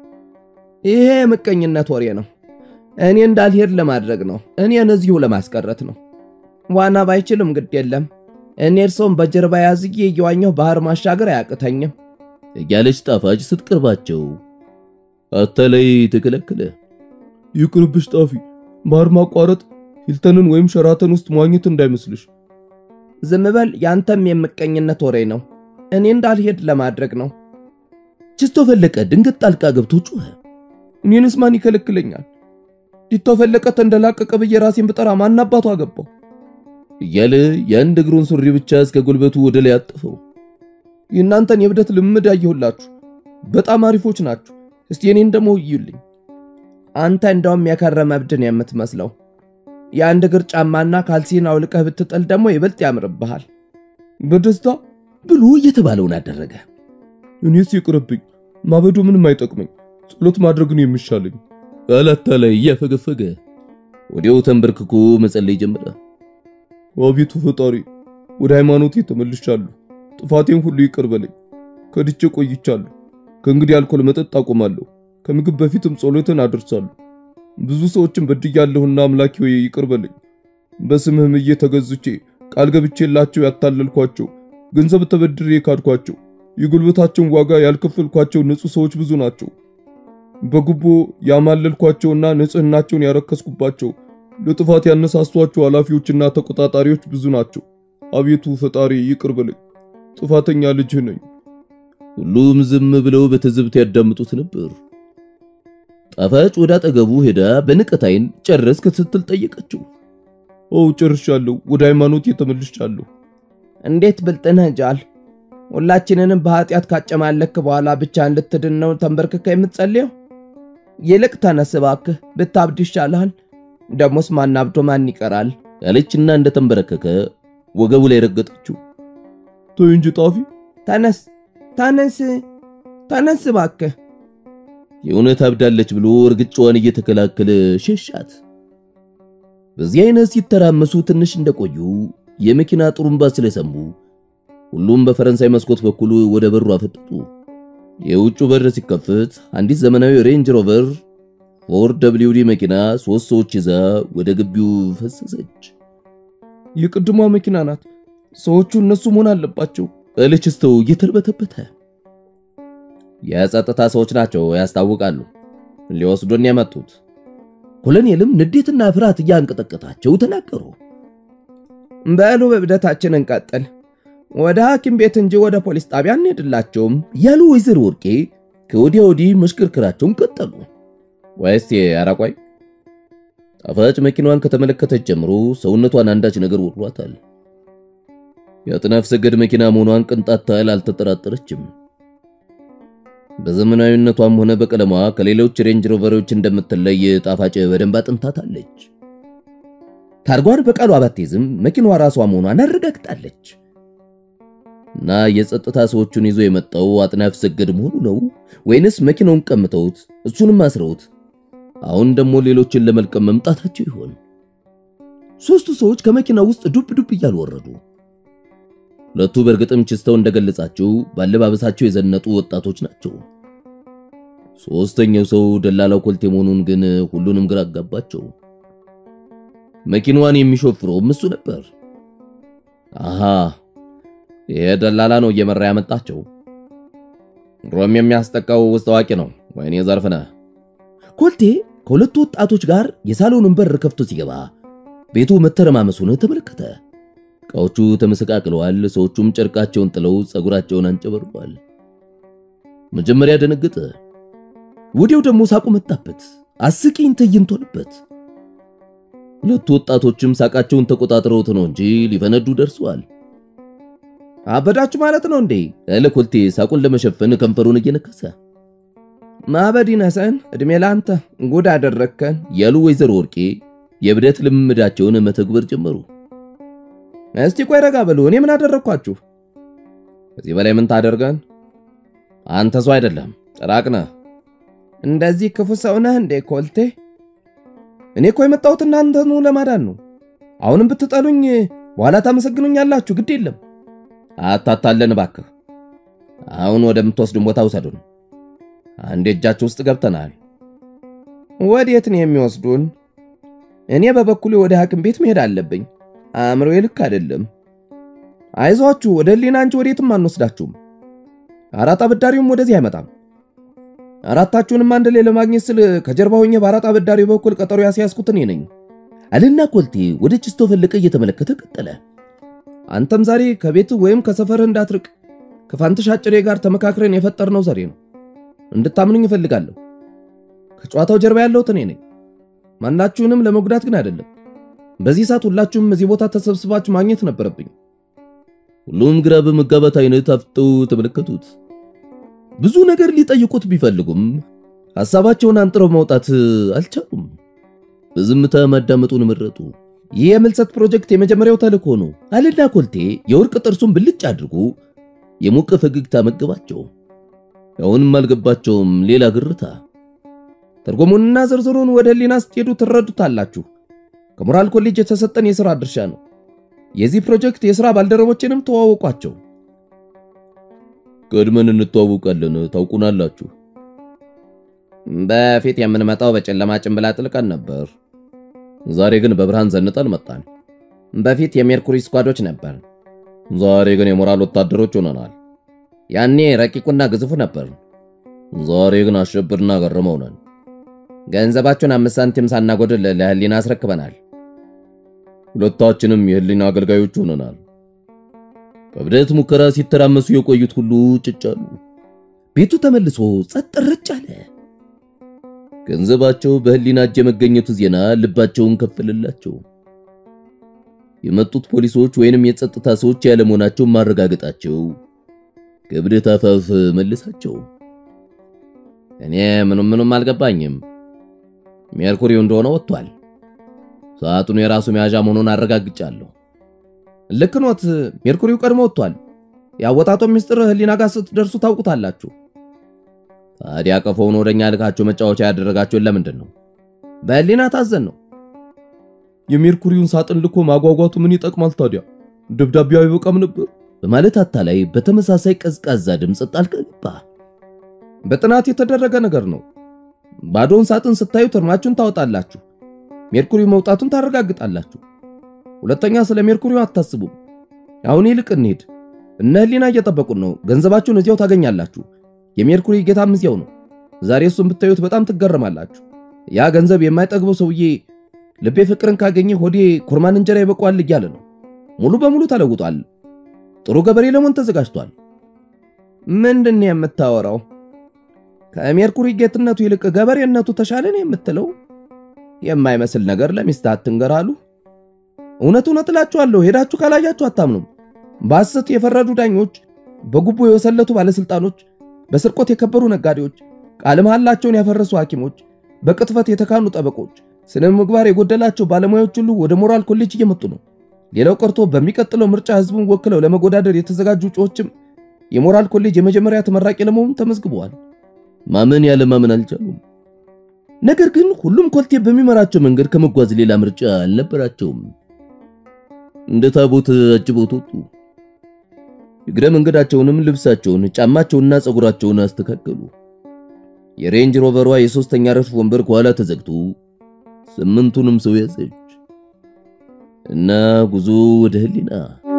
ይሄ የምቀኝነት ወሬ ነው። እኔ እንዳልሄድ ለማድረግ ነው። እኔን እዚሁ ለማስቀረት ነው። ዋና ባይችልም ግድ የለም። እኔ እርሶም በጀርባ ያዝጌ እየዋኘሁ ባህር ማሻገር አያቅተኝም እያለች ጣፋጭ ስትቀርባቸው አታላይ ተከለከለ። ይቅርብሽ ጣፊ፣ ባህር ማቋረጥ ሂልተንን ወይም ሸራተን ውስጥ መዋኘት እንዳይመስልሽ። ዝም በል፣ ያንተም የምቀኝነት ወሬ ነው። እኔ እንዳልሄድ ለማድረግ ነው። ችስቶ ፈለቀ ድንገት ጣልቃ ገብቶ ጮኸ። እኔንስ ማን ይከለክለኛል? ዲቶ ፈለቀ ተንደላቀቀ ብዬ ራሴን ብጠራ ማን አባቱ አገባው? እያለ የአንድ እግሩን ሱሪ ብቻ እስከ ጉልበቱ ወደ ላይ አጥፈው። የእናንተን የብደት ልምድ አየሁላችሁ። በጣም አሪፎች ናችሁ። እስቲ እኔን ደግሞ እዩልኝ። አንተ እንደውም የከረመ እብድን የምትመስለው የአንድ እግር ጫማና ካልሲን አውልቀህ ብትጥል ደግሞ ይበልጥ ያምርብሃል። በደስታ ብሎ እየተባለውን አደረገ። እኔስ ይቅርብኝ፣ ማበዱ ምንም አይጠቅመኝ፣ ጸሎት ማድረግ ነው የሚሻለኝ። አላታላይ እያፈገፈገ ወዲያው ተንበርክኮ መጸለይ ጀመረ። አቤቱ ፈጣሪ፣ ወደ ሃይማኖቴ ተመልሻለሁ። ጥፋቴን ሁሉ ይቅር በለኝ። ከድቼ ቆይቻለሁ። ከእንግዲህ አልኮል መጠጥ አቆማለሁ። ከምግብ በፊትም ጸሎትን አደርሳለሁ። ብዙ ሰዎችን በድያለሁና አምላኬ ሆይ ይቅር በለኝ። በስምህም እየተገዝቼ ቃል ገብቼላቸው ያታለልኳቸው፣ ገንዘብ ተበድሬ ካድኳቸው፣ የጉልበታቸውን ዋጋ ያልከፈልኳቸው ንጹሕ ሰዎች ብዙ ናቸው። በጉቦ ያማለልኳቸውና ንጽሕናቸውን ያረከስኩባቸው ለጥፋት ያነሳሷቸው ኃላፊዎችና ተቆጣጣሪዎች ብዙ ናቸው። አቤቱ ፈጣሪ ይቅር በለኝ፣ ጥፋተኛ ልጅህ ነኝ። ሁሉም ዝም ብለው በትዝብት ያዳምጡት ነበር። ጣፋጭ ወደ አጠገቡ ሄዳ በንቀት ዓይን ጨረስክ ስትል ጠየቀችው። ኦ ጨርሻለሁ፣ ወደ ሃይማኖት ተመልሻለሁ። እንዴት ብልጥ ነህ ጃል! ሁላችንንም በኃጢአት ካጨማለክ በኋላ ብቻ እንድትድን ነው ተንበርክከ የምትጸልየው? ይልቅ ተነስ እባክህ፣ ብታብድ ይሻልሃል። ደሞስ ማን አብዶ ማን ይቀራል? ያለችና እንደተንበረከከ ወገቡ ላይ ረገጠችው። ተይ እንጂ ጣፊ፣ ተነስ ተነስ ተነስ እባክህ። የእውነት አብዳለች ብሎ እርግጫዋን እየተከላከለ ሸሻት። በዚህ አይነት ሲተራመሱ ትንሽ እንደቆዩ የመኪና ጥሩምባ ስለሰሙ ሁሉም በፈረንሳይ መስኮት በኩል ወደ በሩ አፈጠጡ። የውጩ በር ሲከፈት አንዲት ዘመናዊ ሬንጅ ሮቨር ፎር ደብሊው ዲ መኪና ሶስት ሰዎች ይዛ ወደ ግቢው ፈሰሰች። የቅድሟ መኪና ናት። ሰዎቹ እነሱ መሆን አለባቸው አለች ስተው እየተርበተበተ። የጸጥታ ሰዎች ናቸው ያስታውቃሉ። ሊወስዱን የመጡት ኮሎኔልም ንዴትና ፍርሃት እያንቀጠቀጣቸው ተናገሩ። በሉ በእብደታችን እንቀጥል። ወደ ሐኪም ቤት እንጂ ወደ ፖሊስ ጣቢያ እንሄድላቸውም ያሉ ወይዘሮ ወርቄ ከወዲያ ወዲህ መሽከርከራቸውን ቀጠሉ። ወይስ አራቋይ ጣፋጭ መኪናዋን ከተመለከተች ጀምሮ ሰውነቷን አንዳች ነገር ወሯታል። የአጥናፍ ሰገድ መኪና መሆኗን ቅንጣት ታህል አልተጠራጠረችም። በዘመናዊነቷም ሆነ በቀለሟ ከሌሎች ሬንጅ ሮቨሮች እንደምትለይ ጣፋጭ በደንብ አጥንታታለች። ታርጓን በቃሏ ባትይዝም መኪናዋ ራሷ መሆኗን አረጋግጣለች። እና የጸጥታ ሰዎቹን ይዞ የመጣው አጥናፍ ሰገድ መሆኑ ነው ወይንስ መኪናውን ቀምተውት እሱንም አስረውት አሁን ደግሞ ሌሎችን ለመልቀም መምጣታቸው ይሆን? ሶስቱ ሰዎች ከመኪናው ውስጥ ዱብ ዱብ እያሉ ወረዱ። ሁለቱ በእርግጥም ችስተው እንደገለጻቸው ባለባበሳቸው የዘነጡ ወጣቶች ናቸው። ሶስተኛው ሰው ደላላው ኮልቴ መሆኑን ግን ሁሉንም ግራ አጋባቸው። መኪናዋን የሚሾፍረውም እሱ ነበር። አሃ ይሄ ደላላ ነው እየመራ ያመጣቸው። ድሮም የሚያስጠቃው ውስጥ አዋቂ ነው። ወይኔ ዘርፍነህ። ኮልቴ ከሁለቱ ወጣቶች ጋር የሳሎኑን በር ከፍቶ ሲገባ ቤቱ መተረማመሱን ተመለከተ። እቃዎቹ ተመሰቃቅለዋል። ሰዎቹም ጨርቃቸውን ጥለው ጸጉራቸውን አንጨበርቋል። መጀመሪያ ደነገጠ። ወዲያው ደግሞ ሳቁ መጣበት። አስቂኝ ትዕይንት ሆነበት። ሁለቱ ወጣቶችም ሳቃቸውን ተቆጣጥረውት ነው እንጂ ሊፈነዱ ደርሰዋል። አበዳችሁ ማለት ነው እንዴ? ያለ ኮልቴ ሳቁን ለመሸፈን ከንፈሩን እየነከሰ ማበድ ይነሰን፣ እድሜ ላንተ ጉድ አደረግከን ያሉ ወይዘሮ ወርቄ የእብደት ልምምዳቸውን መተግበር ጀመሩ። እስቲ ቆይ ረጋ በሉ። እኔ ምን አደረግኳችሁ? ከዚህ በላይ ምን ታደርገን? አንተ ሰው አይደለም ጭራቅ ነህ። እንደዚህ ክፉ ሰው ነህ እንዴ ኮልቴ? እኔ እኮ የመጣሁት እናንተኑ ለማዳን ነው። አሁንም ብትጠሉኝ በኋላ ታመሰግኑኛላችሁ። ግድ የለም አታታለን እባክህ። አሁን ወደምትወስዱን ቦታ ውሰዱን። አንድ እጃችሁ ውስጥ ገብተናል። ወዴት ነው የሚወስዱን? እኔ በበኩሌ ወደ ሐኪም ቤት መሄድ አለብኝ። አእምሮዬ ልክ አይደለም። አይዟችሁ፣ ወደ ህሊና እንጂ ወዴትም አንወስዳችሁም። አራጣ አበዳሪውም ወደዚህ አይመጣም። አራታችሁንም አንድ ላይ ለማግኘት ስል ከጀርባ ሆኜ በአራጣ አበዳሪው በኩል ቀጠሮ ያስያዝኩት እኔ ነኝ አልና ኮልቴ ወደ ጭስቶ ፈለቀ እየተመለከተ ቀጠለ። አንተም ዛሬ ከቤት ወይም ከሰፈርህ እንዳትርቅ ከፋንትሽ አጭሬ ጋር ተመካክረን የፈጠርነው ዘዴ ነው። እንድታምኑኝ እፈልጋለሁ። ከጨዋታው ጀርባ ያለሁት እኔ ነኝ። ማናችሁንም ለመጉዳት ግን አይደለም። በዚህ ሰዓት ሁላችሁም እዚህ ቦታ ተሰብስባችሁ ማግኘት ነበረብኝ። ሁሉም ግራ በመጋባት አይነት አፍጠው ተመለከቱት። ብዙ ነገር ሊጠይቁት ቢፈልጉም ሐሳባቸውን አንጥረው ማውጣት አልቻሉም። በዝምታ ማዳመጡን መረጡ። ይህ የምልሰት ፕሮጀክት የመጀመሪያው ተልእኮ ነው አልና ኮልቴ የወርቅ ጥርሱን ብልጭ አድርጎ የሞቀ ፈገግታ መገባቸው። አሁንም አልገባቸውም ሌላ ግርታ። ትርጉሙንና ዝርዝሩን ወደ ህሊና ስትሄዱ ትረዱታላችሁ። ከሞራል ኮሌጅ የተሰጠን የሥራ ድርሻ ነው። የዚህ ፕሮጀክት የሥራ ባልደረቦችንም ተዋወቋቸው። ቀድመን እንተዋወቃለን፣ ታውቁናላችሁ። በፊት የምንመጣው በጨለማ ጭንብል አጥልቀን ነበር። ዛሬ ግን በብርሃን ዘንጠን መጣን። በፊት የሜርኩሪ ስኳዶች ነበር። ዛሬ ግን የሞራል ወታደሮች ሆነናል። ያኔ ረቂቁና ግዙፉ ነበር። ዛሬ ግን አሸብርና ገርመው ነን። ገንዘባችሁን አምስት ሳንቲም ሳናጎድል ለህሊና አስረክበናል። ሁለታችንም የህሊና አገልጋዮች ሆነናል። በብደት ሙከራ ሲተራመሱ የቆዩት ሁሉ ጭጭ አሉ። ቤቱ ተመልሶ ጸጥ ረጭ አለ። ገንዘባቸው በህሊና እጅ የመገኘቱ ዜና ልባቸውን ከፈለላቸው። የመጡት ፖሊሶች ወይንም የጸጥታ ሰዎች ያለመሆናቸውን ማረጋገጣቸው ከብደት አፋፍ መለሳቸው። እኔ ምንም ምንም አልገባኝም። ሜርኩሪው እንደሆነ ወጥቷል። ሰዓቱን የራሱ መያዣ መሆኑን አረጋግጫለሁ። ልክ ኖት። ሜርኩሪው ቀድሞ ወጥቷል። ያወጣጦ ሚስጥር ህሊና ጋር ስትደርሱ ታውቁታላችሁ። ታዲያ ቀፎውን ወደኛ ልካችሁ መጫወቻ ያደረጋችሁን ለምንድን ነው? በህሊና ታዘን ነው። የሜርኩሪውን ሳጥን ልኮ ማጓጓቱ ምን ይጠቅማል ታዲያ? ደብዳቤው አይበቃም ነበር? በማለት አታላይ በተመሳሳይ ቀዝቃዛ ድምፅ ጣልቃ ገባ። በጥናት የተደረገ ነገር ነው። ባዶውን ሳጥን ስታዩት እርማችሁን ታወጣላችሁ። ሜርኩሪው መውጣቱን ታረጋግጣላችሁ። ሁለተኛ ስለ ሜርኩሪው አታስቡም። አሁን ይልቅ እንሂድ። እነ ህሊና እየጠበቁን ነው። ገንዘባችሁን እዚያው ታገኛላችሁ። የሜርኩሪ ጌታም እዚያው ነው። ዛሬ እሱን ብታዩት በጣም ትገረማላችሁ። ያ ገንዘብ የማይጠግበው ሰውዬ ልቤ ፍቅርን ካገኘ ሆዴ ኩርማን እንጀራ ይበቋል እያለ ነው። ሙሉ በሙሉ ተለውጧል። ጥሩ ገበሬ ለመሆን ተዘጋጅቷል። ምንድን ነው የምታወራው? ከሜርኩሪ ጌትነቱ ይልቅ ገበሬነቱ ተሻለ ነው የምትለው? የማይመስል ነገር ለሚስትህ አትንገር አሉ። እውነት እውነት እላችኋለሁ፣ ሄዳችሁ ካላያችሁ አታምኑም። በሐሰት የፈረዱ ዳኞች፣ በጉቦ የወሰለቱ ባለስልጣኖች፣ በስርቆት የከበሩ ነጋዴዎች፣ ቃለ መሐላቸውን ያፈረሱ ሐኪሞች፣ በቅጥፈት የተካኑ ጠበቆች፣ ስነ ምግባር የጎደላቸው ባለሙያዎች ሁሉ ወደ ሞራል ኮሌጅ እየመጡ ነው። ሌላው ቀርቶ በሚቀጥለው ምርጫ ህዝቡን ወክለው ለመወዳደር የተዘጋጁ እጩዎችም የሞራል ኮሌጅ የመጀመሪያ ተመራቂ ለመሆኑ ተመዝግበዋል። ማመን ያለ ማመን አልቻሉም። ነገር ግን ሁሉም ኮልቴ በሚመራቸው መንገድ ከመጓዝ ሌላ ምርጫ አልነበራቸውም። እንደ ታቦት አጅበውት ወጡ። እግረ መንገዳቸውንም ልብሳቸውን፣ ጫማቸውንና ፀጉራቸውን አስተካከሉ። የሬንጅ ሮቨሯ የሶስተኛ ረድፍ ወንበር ከኋላ ተዘግቶ ስምንቱንም ሰው ያዘች። እና ጉዞ ወደ ህሊና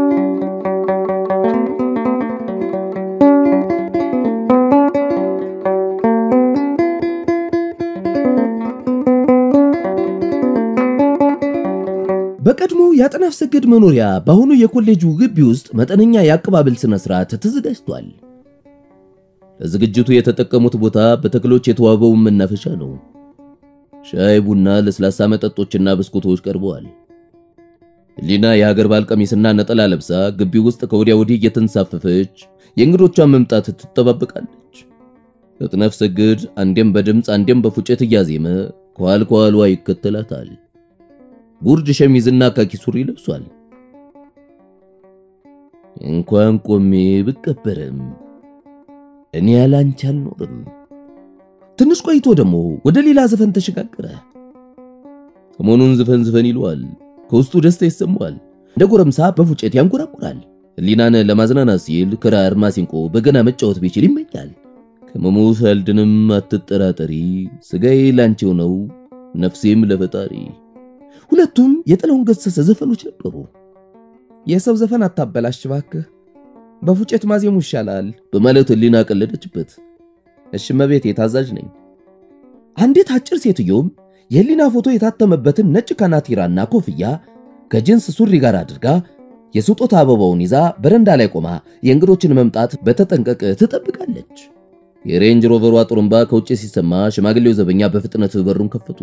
በቀድሞ የአጥናፍ ሰገድ መኖሪያ በአሁኑ የኮሌጁ ግቢ ውስጥ መጠነኛ የአቀባበል ስነ ስርዓት ተዘጋጅቷል። ለዝግጅቱ የተጠቀሙት ቦታ በተክሎች የተዋበው መናፈሻ ነው። ሻይ፣ ቡና፣ ለስላሳ መጠጦችና ብስኩቶች ቀርበዋል። ህሊና የሀገር ባህል ቀሚስና ነጠላ ለብሳ ግቢ ውስጥ ከወዲያ ወዲህ እየተንሳፈፈች የእንግዶቿን መምጣት ትጠባበቃለች። አጥናፍ ሰገድ አንዴም በድምፅ አንዴም በፉጨት እያዜመ ከኋል ከኋሏ ይከተላታል። ጉርድ ሸሚዝና ካኪ ሱሪ ለብሷል። እንኳን ቆሜ ብቀበርም እኔ ያላንቺ አልኖርም። ትንሽ ቆይቶ ደግሞ ወደ ሌላ ዘፈን ተሸጋገረ። ሰሞኑን ዝፈን ዝፈን ይለዋል። ከውስጡ ደስታ ይሰማዋል። እንደ ጎረምሳ በፉጨት ያንጎራጉራል። ህሊናን ለማዝናናት ሲል ክራር፣ ማሲንቆ፣ በገና መጫወት ቢችል ይመኛል። ከመሞት አልድንም አትጠራጠሪ፣ ስጋዬ ላንቺው ነው ነፍሴም ለፈጣሪ። ሁለቱም የጥላሁን ገሰሰ ዘፈኖች ነበሩ። የሰው ዘፈን አታበላሽ እባክህ፣ በፉጨት ማዜሙ ይሻላል በማለት ህሊና ቀለደችበት። እሺ መቤቴ ታዛዥ ነኝ። አንዲት አጭር ሴትዮም የህሊና ፎቶ የታተመበትን ነጭ ካናቲራና ኮፍያ ከጅንስ ሱሪ ጋር አድርጋ የስጦታ አበባውን ይዛ በረንዳ ላይ ቆማ የእንግዶችን መምጣት በተጠንቀቅ ትጠብቃለች። የሬንጅ ሮቨሯ ጥሩምባ ከውጭ ሲሰማ ሽማግሌው ዘበኛ በፍጥነት በሩን ከፈቱ።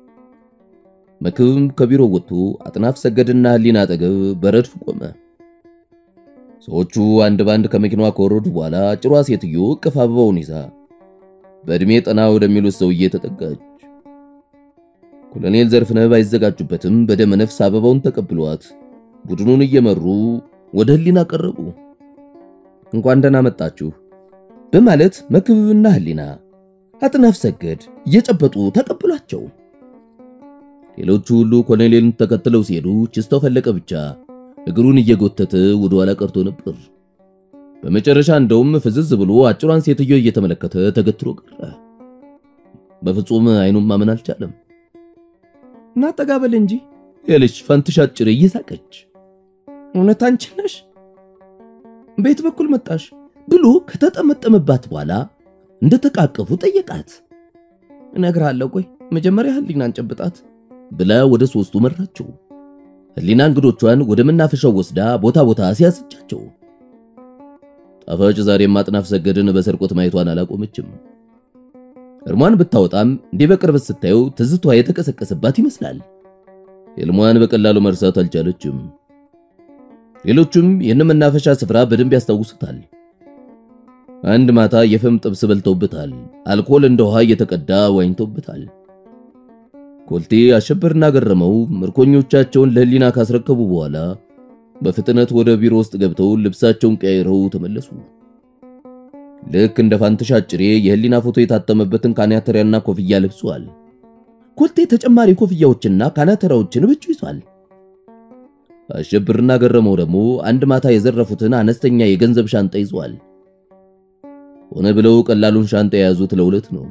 መክብም ከቢሮ ወጥቶ አጥናፍ ሰገድና ህሊና አጠገብ በረድፍ ቆመ። ሰዎቹ አንድ ባንድ ከመኪናዋ ከወረዱ በኋላ ጭሯ ሴትዮ እቅፍ አበባውን ይዛ በዕድሜ ጠና ወደሚሉት ሰውዬ ተጠጋች። ኮሎኔል ዘርፍነህ ባይዘጋጁበትም በደመ ነፍስ አበባውን ተቀብሏት ቡድኑን እየመሩ ወደ ህሊና ቀረቡ። እንኳን ደህና መጣችሁ በማለት መክብብና ህሊና አጥናፍ ሰገድ እየጨበጡ ተቀብሏቸው ሌሎቹ ሁሉ ኮሎኔልን ተከትለው ሲሄዱ ችስታው ፈለቀ ብቻ እግሩን እየጎተተ ወደ ኋላ ቀርቶ ነበር። በመጨረሻ እንደውም ፍዝዝ ብሎ አጭሯን ሴትዮ እየተመለከተ ተገትሮ ቀረ። በፍጹም አይኑን ማመን አልቻለም። እና ጠጋበል እንጂ ያለች ፋንትሻ አጭር እየሳቀች እውነት አንቺ ነሽ? ቤት በኩል መጣሽ ብሎ ከተጠመጠመባት በኋላ እንደተቃቀፉ ጠየቃት። እነግርሃለሁ፣ ቆይ መጀመሪያ ህሊናን ጨብጣት ብላ ወደ ሶስቱ መራቸው። ህሊና እንግዶቿን ወደ መናፈሻው ወስዳ ቦታ ቦታ ሲያስጫቸው ጣፋጭ ዛሬም አጥናፍ ሰገድን በሰርቆት ማየቷን አላቆመችም። እርሟን ብታወጣም እንዲህ በቅርበት ስታየው ትዝቷ የተቀሰቀሰባት ይመስላል። ህልሟን በቀላሉ መርሳት አልቻለችም። ሌሎቹም ይህን መናፈሻ ስፍራ በደንብ ያስታውሱታል። አንድ ማታ የፍም ጥብስ በልተውበታል። አልኮል እንደ ውሃ እየተቀዳ ዋኝተውበታል። ኮልቴ አሸበርና ገረመው ምርኮኞቻቸውን ለህሊና ካስረከቡ በኋላ በፍጥነት ወደ ቢሮ ውስጥ ገብተው ልብሳቸውን ቀይረው ተመለሱ። ልክ እንደ ፋንትሻ አጭሬ የህሊና ፎቶ የታተመበትን ካናተሪያና ኮፍያ ለብሷል። ኮልቴ ተጨማሪ ኮፍያዎችና ካናተራዎችን ብቻ ይዟል። አሸብርና ገረመው ደግሞ አንድ ማታ የዘረፉትን አነስተኛ የገንዘብ ሻንጣ ይዟል። ሆነ ብለው ቀላሉን ሻንጣ የያዙት ለሁለት ነው።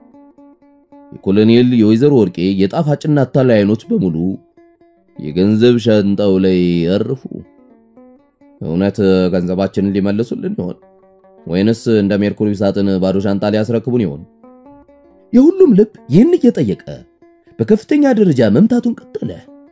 የኮሎኔል የወይዘሮ ወርቄ የጣፋጭና አታላይ አይኖች በሙሉ የገንዘብ ሻንጣው ላይ ያረፉ። እውነት ገንዘባችንን ሊመልሱልን ይሆን ወይንስ እንደ ሜርኩሪ ሳጥን ባዶ ሻንጣ ሊያስረክቡን ይሆን? የሁሉም ልብ ይህን እየጠየቀ በከፍተኛ ደረጃ መምታቱን ቀጠለ።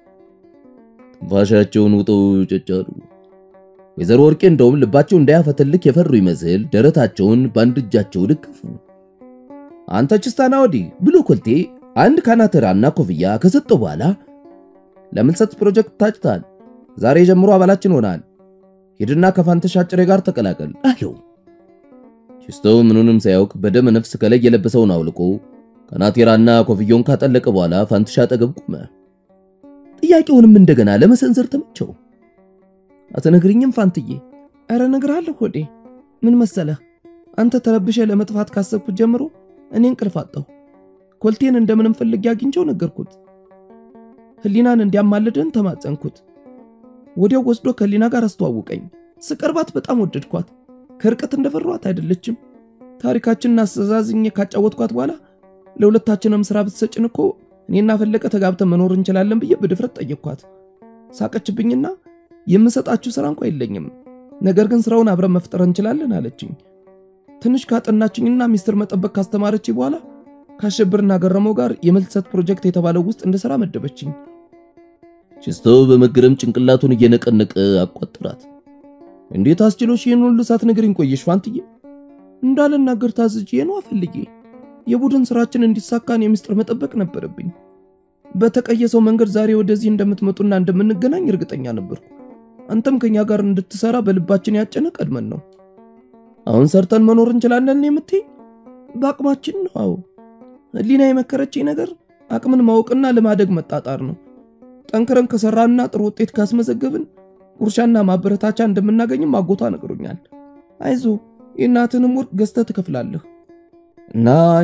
ትንፋሻቸውን ውጠው ጨጫሉ። ወይዘሮ ወርቄ እንደውም ልባቸው እንዳያፈተልክ የፈሩ ይመስል ደረታቸውን በአንድ እጃቸው ደገፉ። አንተ ችስታና ወዲህ ብሎ ኮልቴ አንድ ካናተራና ኮፍያ ከሰጠው በኋላ ለምልሰት ፕሮጀክት ታጭታል። ዛሬ ጀምሮ አባላችን ሆናል። ሂድና ከፋንተሻ ጭሬ ጋር ተቀላቀል አለው። ችስተው ምኑንም ሳያውቅ በደመ ነፍስ ከላይ የለበሰውን አውልቆ ካናቴራና ኮፍያውን ካጠለቀ በኋላ ፋንትሻ አጠገብ ቆመ። ጥያቄውንም እንደገና ለመሰንዘር ተመቸው። አትነግርኝም ፋንትዬ? ኧረ እነግርሃለሁ ሆዴ። ምን መሰለህ አንተ ተረብሸ ለመጥፋት ካሰብኩት ጀምሮ እኔ እንቅልፍ አጣሁ። ኮልቴን እንደምንም ፈልጌ አግኝቼው ነገርኩት። ህሊናን እንዲያማልደን ተማጸንኩት። ወዲያው ወስዶ ከህሊና ጋር አስተዋውቀኝ። ስቀርባት በጣም ወደድኳት። ከርቀት እንደፈሯት አይደለችም። ታሪካችንን አስተዛዝኜ ካጫወትኳት በኋላ ለሁለታችንም ስራ ብትሰጭን እኮ እኔና ፈለቀ ተጋብተን መኖር እንችላለን ብዬ በድፍረት ጠየቅኳት። ሳቀችብኝና የምሰጣችሁ ስራ እንኳ የለኝም፣ ነገር ግን ስራውን አብረን መፍጠር እንችላለን አለችኝ። ትንሽ ካጠናችኝና ሚስጥር መጠበቅ ካስተማረች በኋላ ከአሸብርና ገረመው ጋር የመልሰት ፕሮጀክት የተባለው ውስጥ እንድሰራ መደበችኝ። ችስተው በመገረም ጭንቅላቱን እየነቀነቀ አቋጠራት። እንዴት አስችሎሽ ይህን ሁሉ ሳትነግሪኝ ቆየሽ ፋንትዬ? እንዳልናገር ታዝዤ ነው አፈልጌ። የቡድን ስራችን እንዲሳካን የሚስጥር መጠበቅ ነበረብኝ። በተቀየሰው መንገድ ዛሬ ወደዚህ እንደምትመጡና እንደምንገናኝ እርግጠኛ ነበርኩ። አንተም ከኛ ጋር እንድትሰራ በልባችን ያጨነ ቀድመን ነው። አሁን ሰርተን መኖር እንችላለን የምትይ? በአቅማችን ነው። አዎ ህሊና የመከረችኝ ነገር አቅምን ማወቅና ለማደግ መጣጣር ነው። ጠንክረን ከሰራንና ጥሩ ውጤት ካስመዘገብን ጉርሻና ማበረታቻ እንደምናገኝም አጎቷ ነግሮኛል። አይዞ የእናትንም ወርቅ ገዝተህ ትከፍላለህ እና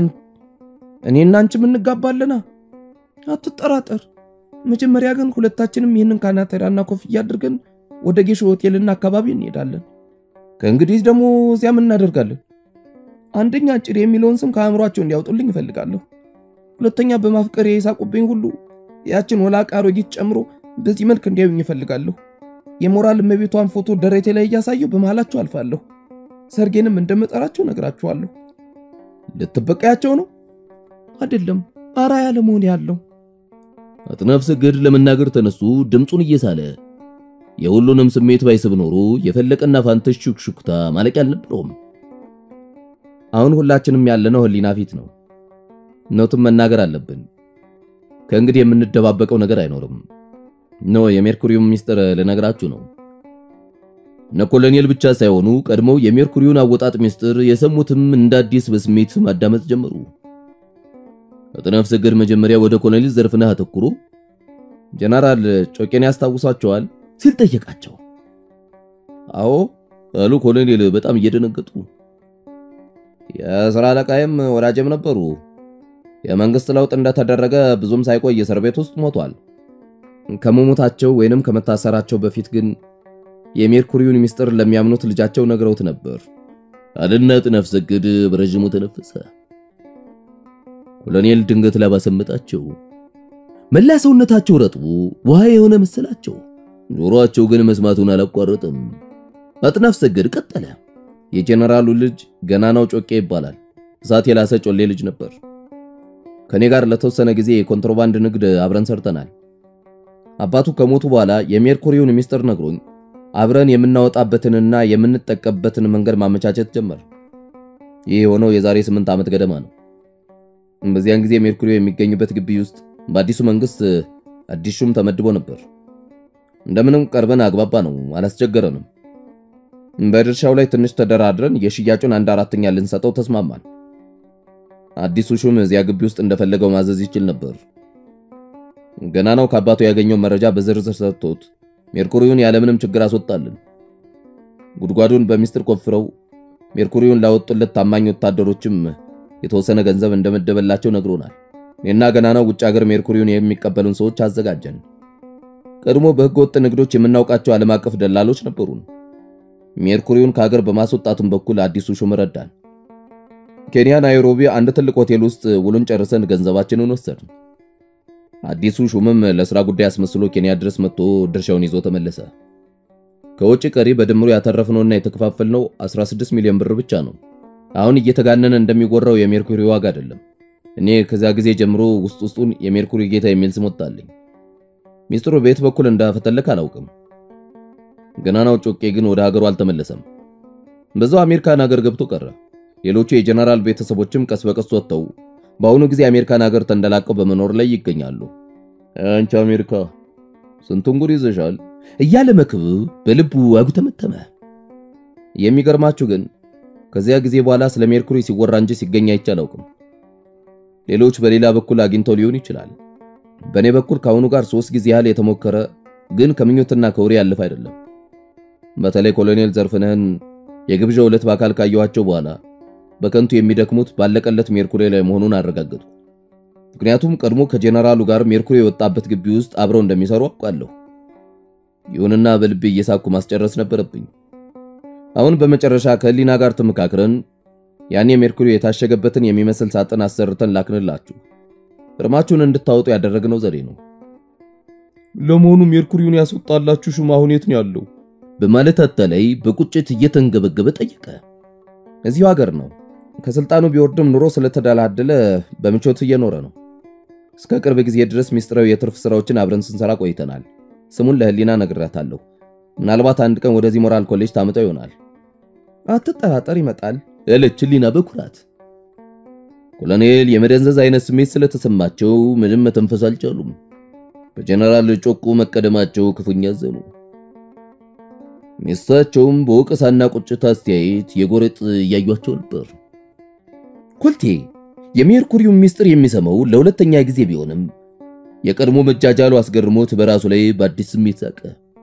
እኔና አንቺም እንጋባለና አትጠራጠር። መጀመሪያ ግን ሁለታችንም ይህንን ካናቴራና ኮፍያ አድርገን ወደ ጌሾ ሆቴልና አካባቢ እንሄዳለን። ከእንግዲህ ደግሞ እዚያም እናደርጋለን። አንደኛ ጭር የሚለውን ስም ከአእምሯቸው እንዲያወጡልኝ እፈልጋለሁ። ሁለተኛ በማፍቀር የሳቁብኝ ሁሉ ያችን ወላቃ አሮጊት ጨምሮ በዚህ መልክ እንዲያዩኝ እፈልጋለሁ። የሞራል እመቤቷን ፎቶ ደረቴ ላይ እያሳየው በመሃላቸው አልፋለሁ። ሰርጌንም እንደምጠራቸው ነግራችኋለሁ። ልትበቀያቸው ነው አይደለም፣ አራያ ለመሆን ያለው አጥናፍ ሰገድ ለመናገር ተነሱ፣ ድምፁን እየሳለ የሁሉንም ስሜት ባይስብ ኖሮ የፈለቀና ፋንተሽ ሹክሹክታ ማለቂያ አልነበረውም። አሁን ሁላችንም ያለነው ህሊና ፊት ነው። እውነቱን መናገር አለብን። ከእንግዲህ የምንደባበቀው ነገር አይኖርም። ኖ የሜርኩሪውን ሚስጥር ልነግራችሁ ነው። እነ ኮሎኔል ብቻ ሳይሆኑ ቀድሞው የሜርኩሪውን አወጣጥ ሚስጥር የሰሙትም እንደ አዲስ በስሜት ማዳመጥ ጀመሩ። አጥናፍ ሰገድ መጀመሪያ ወደ ኮሎኔል ዘርፍነህ አተኩሮ ጀነራል ጮቄን ያስታውሷቸዋል ሲል ጠየቃቸው። አዎ አሉ ኮሎኔል በጣም እየደነገጡ። የሥራ አለቃይም ወዳጅም ነበሩ። የመንግስት ለውጥ እንደተደረገ ብዙም ሳይቆይ እስር ቤት ውስጥ ሞቷል። ከመሞታቸው ወይንም ከመታሰራቸው በፊት ግን የሜርኩሪውን ሚስጥር ለሚያምኑት ልጃቸው ነግረውት ነበር አለና አጥናፍ ሰገድ በረዥሙ ተነፈሰ። ኮሎኔል ድንገት ላባሰመጣቸው መላ ሰውነታቸው ረጥቦ ውሃ የሆነ መሰላቸው። ጆሮአቸው ግን መስማቱን አላቋረጥም። አጥናፍ ሰገድ ቀጠለ። የጀነራሉ ልጅ ገናናው ጮቄ ይባላል። እሳት የላሰ ጮሌ ልጅ ነበር። ከኔ ጋር ለተወሰነ ጊዜ የኮንትሮባንድ ንግድ አብረን ሰርተናል። አባቱ ከሞቱ በኋላ የሜርኩሪውን ሚስጥር ነግሮኝ አብረን የምናወጣበትንና የምንጠቀምበትን መንገድ ማመቻቸት ጀመር። ይህ የሆነው የዛሬ ስምንት ዓመት ገደማ ነው። በዚያን ጊዜ ሜርኩሪ የሚገኝበት ግቢ ውስጥ በአዲሱ መንግስት አዲስ ሹም ተመድቦ ነበር። እንደምንም ቀርበን አግባባ ነው፣ አላስቸገረንም። በድርሻው ላይ ትንሽ ተደራድረን የሽያጩን አንድ አራተኛ ልንሰጠው ተስማማን። አዲሱ ሹም እዚያ ግቢ ውስጥ እንደፈለገው ማዘዝ ይችል ነበር። ገና ነው ከአባቱ ያገኘው መረጃ በዝርዝር ሰጥቶት ሜርኩሪውን ያለምንም ችግር አስወጣልን። ጉድጓዱን በሚስጥር ቆፍረው ሜርኩሪውን ላወጡለት ታማኝ ወታደሮችም የተወሰነ ገንዘብ እንደመደበላቸው ነግሮናል። እኔና ገና ነው ውጭ ሀገር ሜርኩሪውን የሚቀበሉን ሰዎች አዘጋጀን። ቀድሞ በሕገ ወጥ ንግዶች የምናውቃቸው ዓለም አቀፍ ደላሎች ነበሩን። ሜርኩሪውን ከሀገር በማስወጣቱም በኩል አዲሱ ሹም ረዳን። ኬንያ ናይሮቢ አንድ ትልቅ ሆቴል ውስጥ ውሉን ጨርሰን ገንዘባችንን ወሰድን። አዲሱ ሹምም ለሥራ ጉዳይ አስመስሎ ኬንያ ድረስ መጥቶ ድርሻውን ይዞ ተመለሰ። ከውጭ ቀሪ በድምሩ ያተረፍነውና የተከፋፈልነው 16 ሚሊዮን ብር ብቻ ነው። አሁን እየተጋነነ እንደሚወራው የሜርኩሪ ዋጋ አይደለም። እኔ ከዚያ ጊዜ ጀምሮ ውስጥ ውስጡን የሜርኩሪ ጌታ የሚል ስም ወጣልኝ። ሚስጥሩ በየት በኩል እንዳፈተለክ አላውቅም። ገናናው ጮቄ ግን ወደ ሀገሩ አልተመለሰም። በዛው አሜሪካን ሀገር ገብቶ ቀረ። ሌሎቹ የጀነራል ቤተሰቦችም ቀስ በቀስ ወጥተው በአሁኑ ጊዜ አሜሪካን ሀገር ተንደላቀው በመኖር ላይ ይገኛሉ። አንቺ አሜሪካ ስንቱን ጉድ ይዘሻል እያለ መክብብ በልቡ አጉተመተመ። የሚገርማችሁ ግን ከዚያ ጊዜ በኋላ ስለ ሜርኩሪ ሲወራ እንጂ ሲገኝ አይቼ አላውቅም። ሌሎች በሌላ በኩል አግኝተው ሊሆን ይችላል። በእኔ በኩል ከአሁኑ ጋር ሶስት ጊዜ ያህል የተሞከረ ግን ከምኞትና ከውሬ ያለፈ አይደለም። በተለይ ኮሎኔል ዘርፍነህን የግብዣው ዕለት በአካል ካየኋቸው በኋላ በከንቱ የሚደክሙት ባለቀለት ሜርኩሪ ላይ መሆኑን አረጋገጥኩ። ምክንያቱም ቀድሞ ከጄኔራሉ ጋር ሜርኩሪ የወጣበት ግቢ ውስጥ አብረው እንደሚሰሩ አውቃለሁ። ይሁንና በልቤ እየሳኩ ማስጨረስ ነበረብኝ። አሁን በመጨረሻ ከህሊና ጋር ተመካክረን ያኔ ሜርኩሪ የታሸገበትን የሚመስል ሳጥን አሰርተን ላክንላችሁ። እርማችሁን እንድታወጡ ያደረግነው ዘዴ ነው። ለመሆኑ ሜርኩሪውን ያስወጣላችሁ ሹም አሁን የት ነው ያለው? በማለት አታላይ በቁጭት እየተንገበገበ ጠየቀ። እዚሁ ሀገር ነው። ከስልጣኑ ቢወርድም ኑሮ ስለተደላደለ በምቾት እየኖረ ነው። እስከ ቅርብ ጊዜ ድረስ ሚስጥራዊ የትርፍ ስራዎችን አብረን ስንሰራ ቆይተናል። ስሙን ለህሊና ነግራታለሁ። ምናልባት አንድ ቀን ወደዚህ ሞራል ኮሌጅ ታምጠው ይሆናል። አትጠራጠር፣ ይመጣል ያለች ህሊና በኩራት። ኮሎኔል የመደንዘዝ አይነት ስሜት ስለተሰማቸው ምንም መተንፈስ አልቻሉም። በጀነራል ጮቁ መቀደማቸው ክፉኛ አዘኑ። ሚስታቸውም በወቀሳና ቁጭት አስተያየት የጎረጥ እያዩቸው ነበር። ኮልቴ የሜርኩሪውን ሚስጥር የሚሰማው ለሁለተኛ ጊዜ ቢሆንም የቀድሞ መጃጃሉ አስገርሞት በራሱ ላይ በአዲስ ስሜት ሳቀ።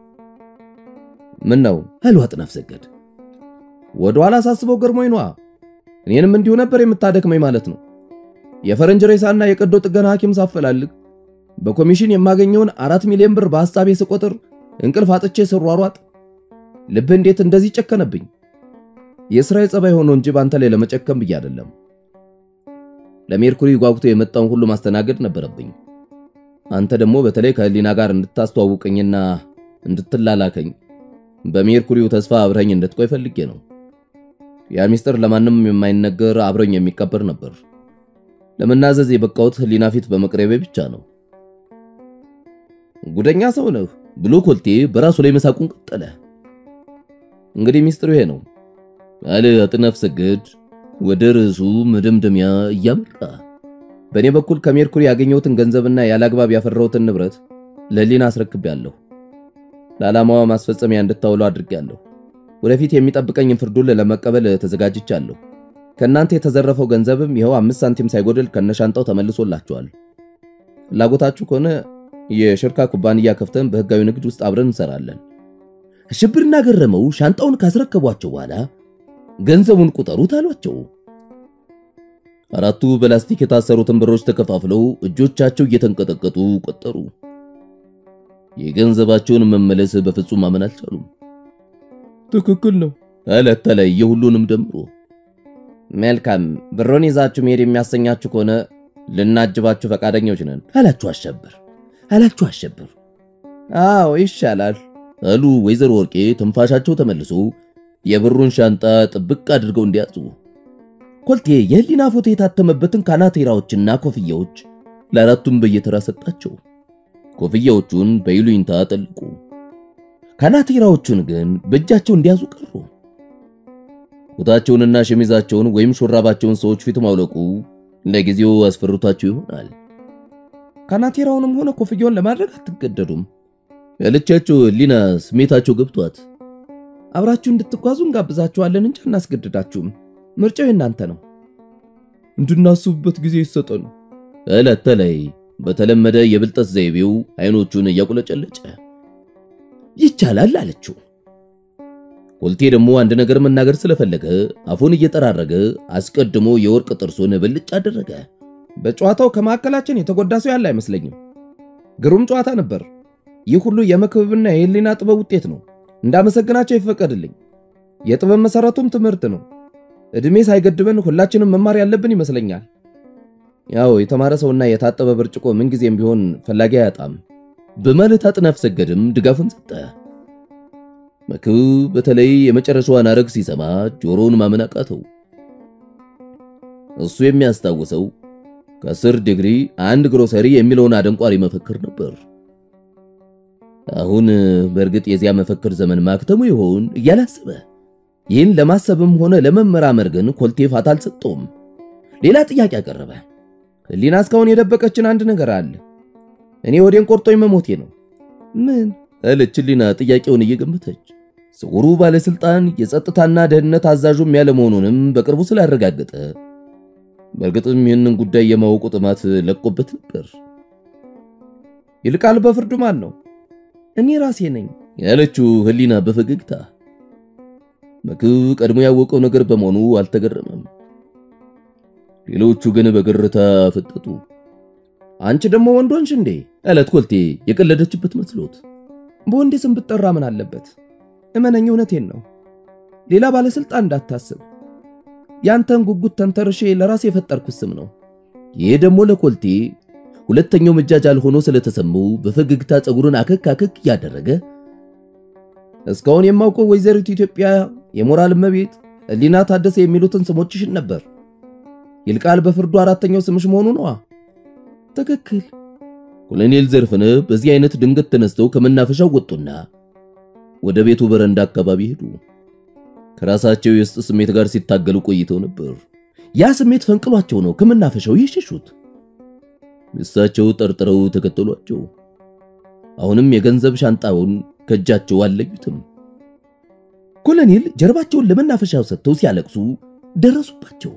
ምን ነው አሉ አጥናፍ ሰገድ። ወደ ኋላ ሳስበው ገርሞኝ ነዋ። እኔንም እንዲሁ ነበር የምታደክመኝ ማለት ነው። የፈረንጅ ሬሳና የቀዶ ጥገና ሐኪም ሳፈላልግ በኮሚሽን የማገኘውን አራት ሚሊዮን ብር በሐሳቤ ስቆጥር እንቅልፍ አጥቼ ስሯሯጥ ልብ እንዴት እንደዚህ ጨከነብኝ? የሥራዬ ጸባይ ሆኖ እንጂ ባንተ ላይ ለመጨከም ብዬ አይደለም። ለሜርኩሪ ጓጉቶ የመጣውን ሁሉ ማስተናገድ ነበረብኝ። አንተ ደግሞ በተለይ ከህሊና ጋር እንድታስተዋውቀኝና እንድትላላከኝ በሜርኩሪው ተስፋ አብረኝ እንድትቆይ ፈልጌ ነው። ያ ሚስጥር ለማንም የማይነገር አብረኝ የሚቀበር ነበር። ለመናዘዝ የበቃሁት ህሊና ፊት በመቅረቤ ብቻ ነው። ጉደኛ ሰው ነህ ብሎ ኮልቴ በራሱ ላይ መሳቁን ቀጠለ። እንግዲህ ሚስጥሩ ይሄ ነው አለ አጥናፍ ሰገድ ወደ ርዕሱ መደምደሚያ እያመራ። በእኔ በኩል ከሜርኩሪ ያገኘሁትን ገንዘብና ያላግባብ ያፈራሁትን ንብረት ለህሊና አስረክቤያለሁ። ለዓላማዋ ማስፈጸሚያ እንድታውለው አድርጌያለሁ። ወደፊት የሚጠብቀኝን ፍርዱን ለመቀበል ተዘጋጅቻለሁ። ከእናንተ የተዘረፈው ገንዘብም ይኸው አምስት ሳንቲም ሳይጎድል ከነሻንጣው ተመልሶላችኋል። ፍላጎታችሁ ከሆነ የሽርካ ኩባንያ ከፍተን በህጋዊ ንግድ ውስጥ አብረን እንሰራለን። አሸብርና ገረመው ሻንጣውን ካስረከቧቸው በኋላ ገንዘቡን ቁጠሩት አሏቸው። አራቱ በላስቲክ የታሰሩትን ብሮች ተከፋፍለው እጆቻቸው እየተንቀጠቀጡ ቆጠሩ። የገንዘባቸውን መመለስ በፍጹም ማመን አልቻሉም። ትክክል ነው አለ አታላይ የሁሉንም ደምሮ። መልካም ብሮን ይዛችሁ መሄድ የሚያሰኛችሁ ከሆነ ልናጅባችሁ ፈቃደኞች ነን አላችሁ አሸብር አላችሁ አሸብር። አዎ ይሻላል አሉ ወይዘሮ ወርቄ ትንፋሻቸው ተመልሶ የብሩን ሻንጣ ጥብቅ አድርገው እንዲያዙ። ኮልቴ የህሊና ፎቶ የታተመበትን ካናቴራዎችና ኮፍያዎች ለአራቱም በየተራ ሰጣቸው። ኮፍያዎቹን በይሉኝታ ጠልቁ፣ ካናቴራዎቹን ግን በእጃቸው እንዲያዙ ቀሩ። ኩታቸውንና ሸሚዛቸውን ወይም ሹራባቸውን ሰዎች ፊት ማውለቁ ለጊዜው አስፈርቷቸው ይሆናል። ካናቴራውንም ሆነ ኮፍያውን ለማድረግ አትገደዱም ያለቻቸው ህሊና ስሜታቸው ገብቷት አብራችሁ እንድትጓዙ እንጋብዛችኋለን እንጂ አናስገድዳችሁም። ምርጫው የእናንተ ነው። እንድናስብበት ጊዜ ይሰጠን ዕለት ተለይ በተለመደ የብልጠት ዘይቤው አይኖቹን እያቁለጨለጨ ይቻላል አለችው። ኮልቴ ደግሞ አንድ ነገር መናገር ስለፈለገ አፉን እየጠራረገ አስቀድሞ የወርቅ ጥርሱን ብልጭ አደረገ። በጨዋታው ከማዕከላችን የተጎዳ ሰው ያለ አይመስለኝም። ግሩም ጨዋታ ነበር። ይህ ሁሉ የመክብብና የህሊና ጥበብ ውጤት ነው። እንዳመሰግናቸው ይፈቀድልኝ። የጥበብ መሰረቱም ትምህርት ነው። እድሜ ሳይገድበን ሁላችንም መማር ያለብን ይመስለኛል። ያው የተማረ ሰውና የታጠበ ብርጭቆ ምንጊዜም ቢሆን ፈላጊ አያጣም በማለት አጥናፍ ሰገድም ድጋፉን ሰጠ። መክብብ በተለይ የመጨረሻዋን አረግ ሲሰማ ጆሮውን ማመን አቃተው። እሱ የሚያስታውሰው ከአስር ዲግሪ አንድ ግሮሰሪ የሚለውን አደንቋሪ መፈክር ነበር። አሁን በእርግጥ የዚያ መፈክር ዘመን ማክተሙ ይሆን እያላሰበ ይህን ለማሰብም ሆነ ለመመራመር ግን ኮልቴ ፋታ አልሰጠውም። ሌላ ጥያቄ አቀረበ። ህሊና እስካሁን የደበቀችን አንድ ነገር አለ። እኔ ወዴን ቆርጦኝ መሞቴ ነው። ምን አለች ህሊና ጥያቄውን እየገመተች። ስውሩ ባለስልጣን የጸጥታና ደህንነት አዛዡም ያለ መሆኑንም በቅርቡ ስላረጋገጠ በእርግጥም ይህንን ጉዳይ የማወቁ ጥማት ለቆበት ነበር። ይልቃል በፍርዱ ማን ነው? እኔ ራሴ ነኝ ያለችው ህሊና በፈገግታ መክብብ ቀድሞ ያወቀው ነገር በመሆኑ አልተገረመም። ሌሎቹ ግን በግርታ ፈጠጡ። አንቺ ደግሞ ወንድ ሆንሽ እንዴ? አላት ኮልቴ የቀለደችበት መስሎት። በወንዴ ስም ብጠራ ምን አለበት? እመነኝ፣ እውነቴን ነው። ሌላ ባለስልጣን እንዳታስብ። ያንተን ጉጉት ተንተርሼ ለራሴ የፈጠርኩት ስም ነው። ይህ ደግሞ ለኮልቴ ሁለተኛው መጃጃል ሆኖ ስለተሰማው በፈገግታ ፀጉሩን አከክ አከክ እያደረገ እስካሁን የማውቀው ወይዘሪት ኢትዮጵያ የሞራል እመቤት ህሊና ታደሰ የሚሉትን ስሞችሽን ነበር። ይልቃል በፍርዱ አራተኛው ስምሽ መሆኑ ነዋ። ትክክል። ኮሎኔል ዘርፍነህ በዚህ አይነት ድንገት ተነስተው ከመናፈሻው ወጡና ወደ ቤቱ በረንዳ አካባቢ ሄዱ። ከራሳቸው የውስጥ ስሜት ጋር ሲታገሉ ቆይተው ነበር። ያ ስሜት ፈንቅሏቸው ነው ከመናፈሻው የሸሹት። እሳቸው ጠርጥረው ተከተሏቸው። አሁንም የገንዘብ ሻንጣውን ከእጃቸው አልለዩትም። ኮሎኔል ጀርባቸውን ለመናፈሻው ሰጥተው ሲያለቅሱ ደረሱባቸው።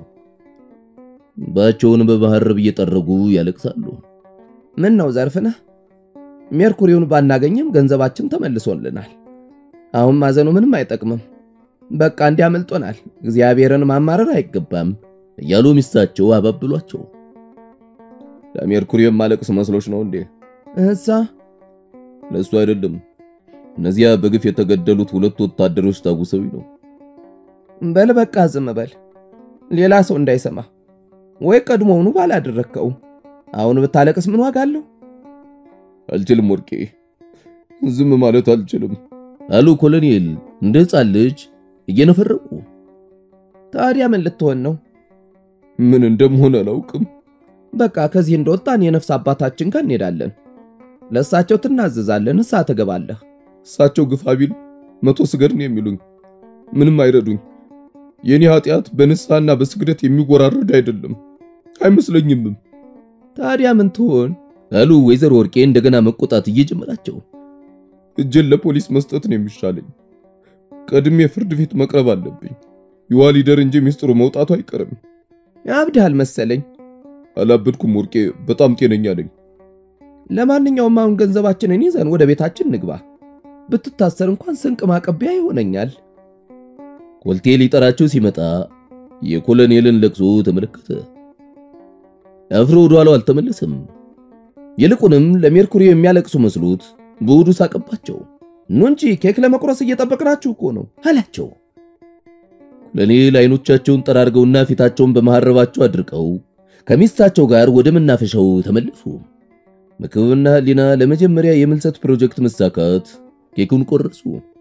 ባቸውን በመሃረብ እየጠረጉ ያለቅሳሉ። ምን ነው ዘርፍነህ፣ ሜርኩሪውን ባናገኝም ገንዘባችን ተመልሶልናል። አሁን ማዘኑ ምንም አይጠቅምም። በቃ እንዲያመልጦናል። እግዚአብሔርን ማማረር አይገባም እያሉ ሚስታቸው አባብሏቸው። ለሜርኩሪ የማለቅስ መስሎች ነው እንዴ? እዛ ለሱ አይደለም። እነዚያ በግፍ የተገደሉት ሁለት ወታደሮች ታጉሰው ነው። በል በቃ ዝም በል፣ ሌላ ሰው እንዳይሰማ። ወይ ቀድሞውኑ ባላደረግከው አሁን ብታለቅስ ምን ዋጋ አለው? አልችልም ወርቄ፣ ዝም ማለት አልችልም አሉ ኮሎኔል እንደ ሕፃን ልጅ እየነፈረቁ። ታዲያ ምን ልትሆን ነው? ምን እንደምሆን አላውቅም። በቃ ከዚህ እንደወጣን የነፍስ አባታችን ጋር እንሄዳለን። ለእሳቸው ትናዘዛለን፣ እሳ ትገባለህ። እሳቸው ግፋ ቢል መቶ ስገድ ነው የሚሉኝ። ምንም አይረዱኝ። የኔ ኃጢአት በንስሐና በስግደት የሚወራረድ አይደለም አይመስለኝምም። ታዲያ ምን ትሆን አሉ ወይዘሮ ወርቄ እንደገና መቆጣት እየጀመራቸው። እጄን ለፖሊስ መስጠት ነው የሚሻለኝ። ቀድሜ ፍርድ ቤት መቅረብ አለብኝ። ይዋሊደር እንጂ ሚስጥሩ መውጣቱ አይቀርም። አብድሃል መሰለኝ። አላበድኩም ወርቄ፣ በጣም ጤነኛ ነኝ። ለማንኛውም አሁን ገንዘባችንን ይዘን ወደ ቤታችን ንግባ። ብትታሰር እንኳን ስንቅ ማቀቢያ ይሆነኛል። ኮልቴ ሊጠራቸው ሲመጣ የኮሎኔልን ለቅሶ ተመለከተ። አፍሮ ወደ ኋላው አልተመለሰም። ይልቁንም ለሜርኩሪ የሚያለቅሱ መስሎት በሆዱ ሳቀባቸው። ኑ እንጂ ኬክ ለመቁረስ እየጠበቅናችሁ እኮ ነው አላቸው። ኮሎኔል አይኖቻቸውን ጠራርገውና ፊታቸውን በመሐረባቸው አድርቀው ከሚስታቸው ጋር ወደ መናፈሻው ተመለሱ። መክብብና ህሊና ለመጀመሪያ የምልሰት ፕሮጀክት መሳካት ኬኩን ቆረሱ።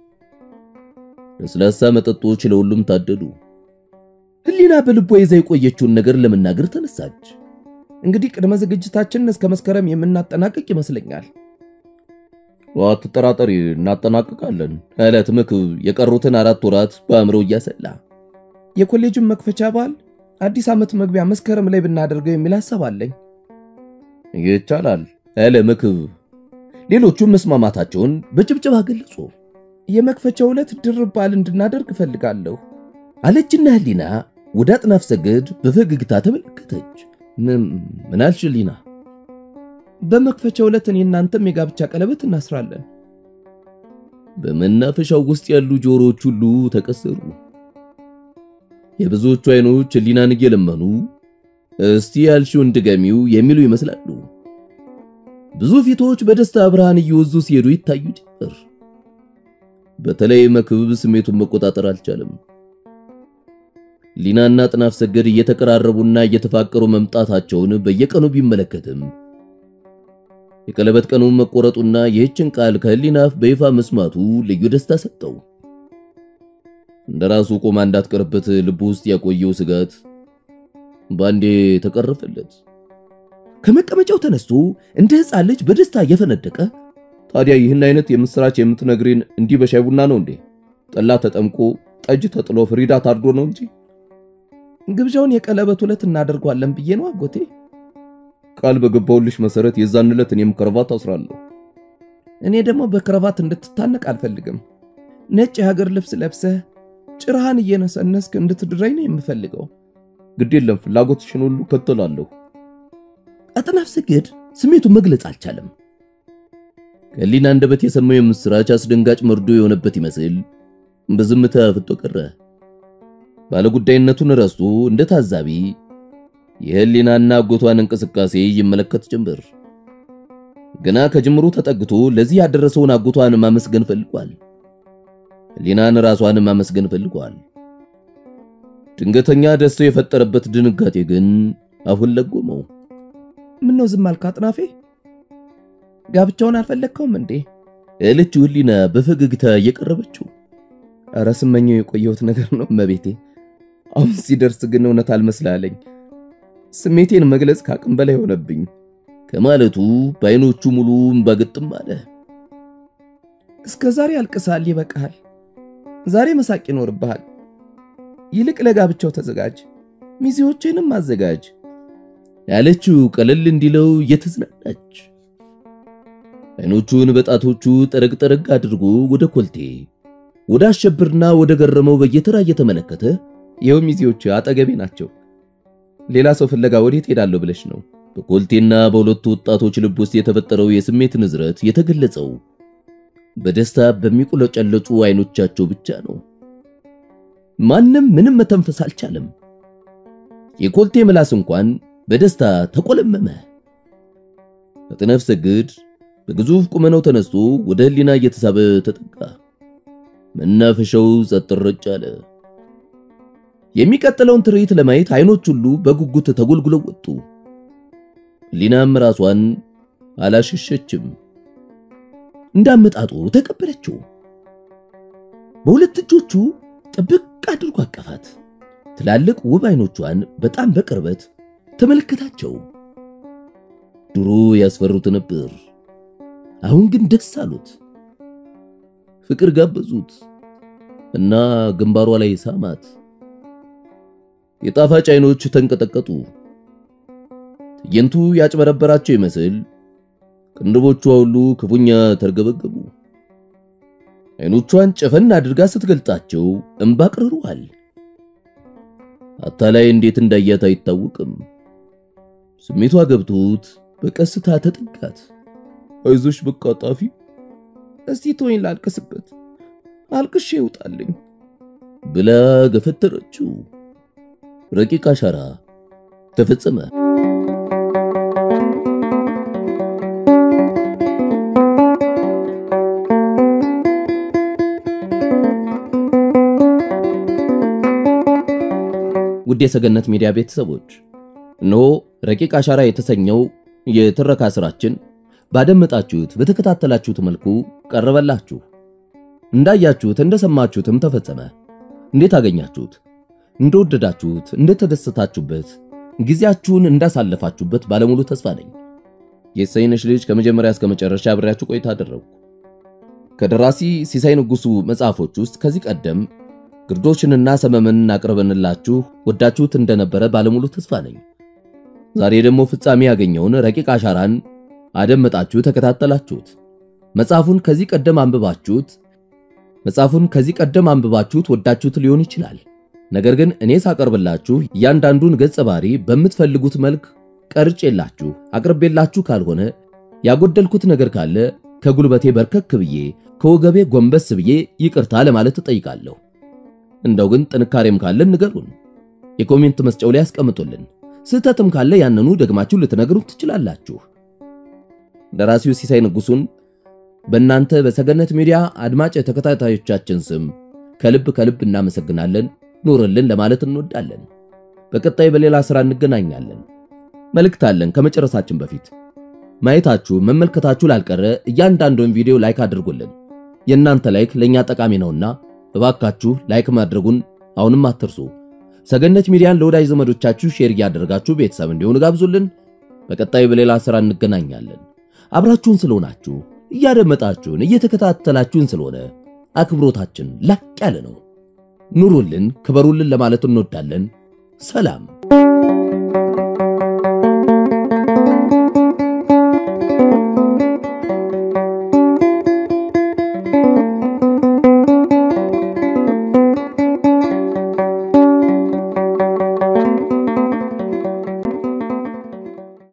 ለስላሳ መጠጦች ለሁሉም ታደሉ። ህሊና በልቧ ይዛ የቆየችውን ነገር ለመናገር ተነሳች። እንግዲህ ቅድመ ዝግጅታችንን እስከ መስከረም የምናጠናቅቅ ይመስለኛል። አትጠራጠሪ፣ እናጠናቅቃለን አላት መክብብ የቀሩትን አራት ወራት በአእምሮ እያሰላ። የኮሌጁን መክፈቻ በዓል አዲስ ዓመት መግቢያ መስከረም ላይ ብናደርገው የሚል ሐሳብ አለኝ። ይቻላል አለ መክብብ። ሌሎቹም መስማማታቸውን በጭብጨባ ገለጹ። የመክፈቻው ዕለት ድርብ በዓል እንድናደርግ እፈልጋለሁ አለችና ህሊና ወደ አጥናፍ ሰገድ በፈገግታ ተመለከተች። ምን አልሽ ህሊና? በመክፈቻው ዕለት እኔ እናንተም የጋብቻ ቀለበት እናስራለን። በመናፈሻው ውስጥ ያሉ ጆሮዎች ሁሉ ተቀሰሩ። የብዙዎቹ አይኖች ህሊናን እየለመኑ እስቲ ያልሽውን ድገሚው የሚሉ ይመስላሉ። ብዙ ፊቶች በደስታ ብርሃን እየወዙ ሲሄዱ ይታዩ ጀመር። በተለይ መክብብ ስሜቱን መቆጣጠር አልቻለም። ሊናና ጥናፍ ሰገድ እየተቀራረቡና እየተፋቀሩ መምጣታቸውን በየቀኑ ቢመለከትም የቀለበት ቀኑን መቆረጡና ይህችን ቃል ከህሊና አፍ በይፋ መስማቱ ልዩ ደስታ ሰጠው። እንደራሱ ቆማ እንዳትቀርበት ልቡ ውስጥ ያቆየው ስጋት ባንዴ ተቀረፈለት። ከመቀመጫው ተነስቶ እንደ ሕፃን ልጅ በደስታ እየፈነደቀ ታዲያ ይህን አይነት የምስራች የምትነግሪን እንዲህ በሻይ ቡና ነው እንዴ? ጠላ ተጠምቆ ጠጅ ተጥሎ ፍሪዳ ታርዶ ነው እንጂ ግብዣውን የቀለበት ዕለት እናደርገዋለን ብዬ ነው አጎቴ። ቃል በገባውልሽ መሰረት የዛን ዕለት እኔም ከረባት አስራለሁ። እኔ ደግሞ በክረባት እንድትታነቅ አልፈልግም። ነጭ የሀገር ልብስ ለብሰህ ጭራህን እየነሰነስክ እንድትድረኝ ነው የምፈልገው። ግድ የለም ፍላጎትሽን ሁሉ ከተላለሁ። አጥናፍ ሰገድ ስሜቱን መግለጽ አልቻለም። ከህሊና አንደበት የሰማው የምስራች አስደንጋጭ መርዶ የሆነበት ይመስል በዝምታ ፍጦ ቀረ። ባለጉዳይነቱን ረስቶ እንደ ታዛቢ የህሊናና አጎቷን እንቅስቃሴ ይመለከት ጀመር። ገና ከጅምሩ ተጠግቶ ለዚህ ያደረሰውን አጎቷን ማመስገን ፈልጓል። ህሊናን ራሷን ማመስገን ፈልጓል። ድንገተኛ ደስታው የፈጠረበት ድንጋጤ ግን አፉን ለጎመው። ምን ነው ዝም አልክ አጥናፌ? ጋብቻውን አልፈለግከውም እንዴ? እለችው ህሊና በፈገግታ እየቀረበችው። ኧረ ስመኘው የቆየሁት ነገር ነው እመቤቴ። አሁን ሲደርስ ግን እውነት አልመስላለኝ። ስሜቴን መግለጽ ከአቅም በላይ ሆነብኝ ከማለቱ በዓይኖቹ ሙሉ እምባ ግጥም አለ። እስከ ዛሬ አልቅሳል፣ ይበቃሃል። ዛሬ መሳቅ ይኖርብሃል። ይልቅ ለጋብቻው ተዘጋጅ፣ ሚዜዎችንም አዘጋጅ ያለችው ቀለል እንዲለው እየተዝናናች ዓይኖቹን በጣቶቹ ጠረግ ጠረግ አድርጎ ወደ ኮልቴ ወደ አሸብርና ወደ ገረመው በየተራ እየተመለከተ ይኸው ሚዜዎች አጠገቤ ናቸው። ሌላ ሰው ፍለጋ ወዴት ሄዳለሁ ብለሽ ነው? በኮልቴና በሁለቱ ወጣቶች ልብ ውስጥ የተፈጠረው የስሜት ንዝረት የተገለጸው በደስታ በሚቁለጨለጩ ዓይኖቻቸው ብቻ ነው። ማንም ምንም መተንፈስ አልቻለም። የኮልቴ ምላስ እንኳን በደስታ ተቆለመመ። አጥናፍ ሰግድ በግዙፍ ቁመናው ተነስቶ ወደ ህሊና እየተሳበ ተጠጋ። መናፈሻው ጸጥ ረጭ አለ። የሚቀጥለውን ትርኢት ለማየት አይኖች ሁሉ በጉጉት ተጎልጉለው ወጡ። ህሊናም ራሷን አላሸሸችም። እንዳመጣጡ ተቀበለችው። በሁለት እጆቹ ጥብቅ አድርጎ አቀፋት። ትላልቅ ውብ አይኖቿን በጣም በቅርበት ተመለከታቸው። ድሮ ያስፈሩት ነበር፣ አሁን ግን ደስ አሉት። ፍቅር ጋበዙት እና ግንባሯ ላይ ሳማት። የጣፋጭ አይኖች ተንቀጠቀጡ። ትዕይንቱ ያጭበረበራቸው ይመስል ቅንድቦቿ ሁሉ ክፉኛ ተርገበገቡ። አይኖቿን ጨፈን አድርጋ ስትገልጣቸው እንባ ቅርሯል። አታላይ እንዴት እንዳያት አይታወቅም። ስሜቷ ገብቶት በቀስታ ተጠጋት። አይዞሽ በቃ ጣፊ፣ እስቲ ተወኝ ላልቅስበት፣ አልቅሼ ይውጣልኝ ብላ ገፈተረችው። ረቂቅ አሻራ ተፈጸመ። ውድ የሰገነት ሚዲያ ቤተሰቦች እነሆ ረቂቅ አሻራ የተሰኘው የትረካ ስራችን ባደመጣችሁት በተከታተላችሁት መልኩ ቀረበላችሁ። እንዳያችሁት እንደሰማችሁትም ተፈጸመ። እንዴት አገኛችሁት? እንደወደዳችሁት፣ እንደተደሰታችሁበት፣ ጊዜያችሁን እንዳሳለፋችሁበት ባለሙሉ ተስፋ ነኝ። የሰይነሽ ልጅ ከመጀመሪያ እስከ መጨረሻ አብሬያችሁ ቆይታ አደረግኩ። ከደራሲ ሲሳይ ንጉሱ መጽሐፎች ውስጥ ከዚህ ቀደም ግርዶችንና ሰመመንን አቅርበንላችሁ ወዳችሁት እንደነበረ ባለሙሉ ተስፋ ነኝ። ዛሬ ደግሞ ፍጻሜ ያገኘውን ረቂቅ አሻራን አደመጣችሁ፣ ተከታተላችሁት። መጽሐፉን ከዚህ ቀደም አንብባችሁት መጽሐፉን ከዚህ ቀደም አንብባችሁት ወዳችሁት ሊሆን ይችላል። ነገር ግን እኔ ሳቀርብላችሁ እያንዳንዱን ገጸ ባህሪ በምትፈልጉት መልክ ቀርጬላችሁ አቅርቤላችሁ ካልሆነ ያጎደልኩት ነገር ካለ ከጉልበቴ በርከክ ብዬ ከወገቤ ጎንበስ ብዬ ይቅርታ ለማለት እጠይቃለሁ። እንደው ግን ጥንካሬም ካለን ንገሩን፣ የኮሜንት መስጫው ላይ ያስቀምጡልን። ስህተትም ካለ ያንኑ ደግማችሁ ልትነግሩት ትችላላችሁ። ደራሲው ሲሳይ ንጉሱን በእናንተ በሰገነት ሚዲያ አድማጭ ተከታታዮቻችን ስም ከልብ ከልብ እናመሰግናለን። ኑርልን ለማለት እንወዳለን። በቀጣይ በሌላ ሥራ እንገናኛለን። መልእክት አለን። ከመጨረሳችን በፊት ማየታችሁ መመልከታችሁ ላልቀረ እያንዳንዱን ቪዲዮ ላይክ አድርጉልን። የእናንተ ላይክ ለእኛ ጠቃሚ ነውና እባካችሁ ላይክ ማድረጉን አሁንም አትርሱ። ሰገነት ሚዲያን ለወዳጅ ዘመዶቻችሁ ሼር እያደረጋችሁ ቤተሰብ እንዲሆኑ ጋብዙልን። በቀጣይ በሌላ ሥራ እንገናኛለን። አብራችሁን ስለሆናችሁ እያደመጣችሁን እየተከታተላችሁን ስለሆነ አክብሮታችን ላቅ ያለ ነው። ኑሩልን፣ ክበሩልን ለማለት እንወዳለን። ሰላም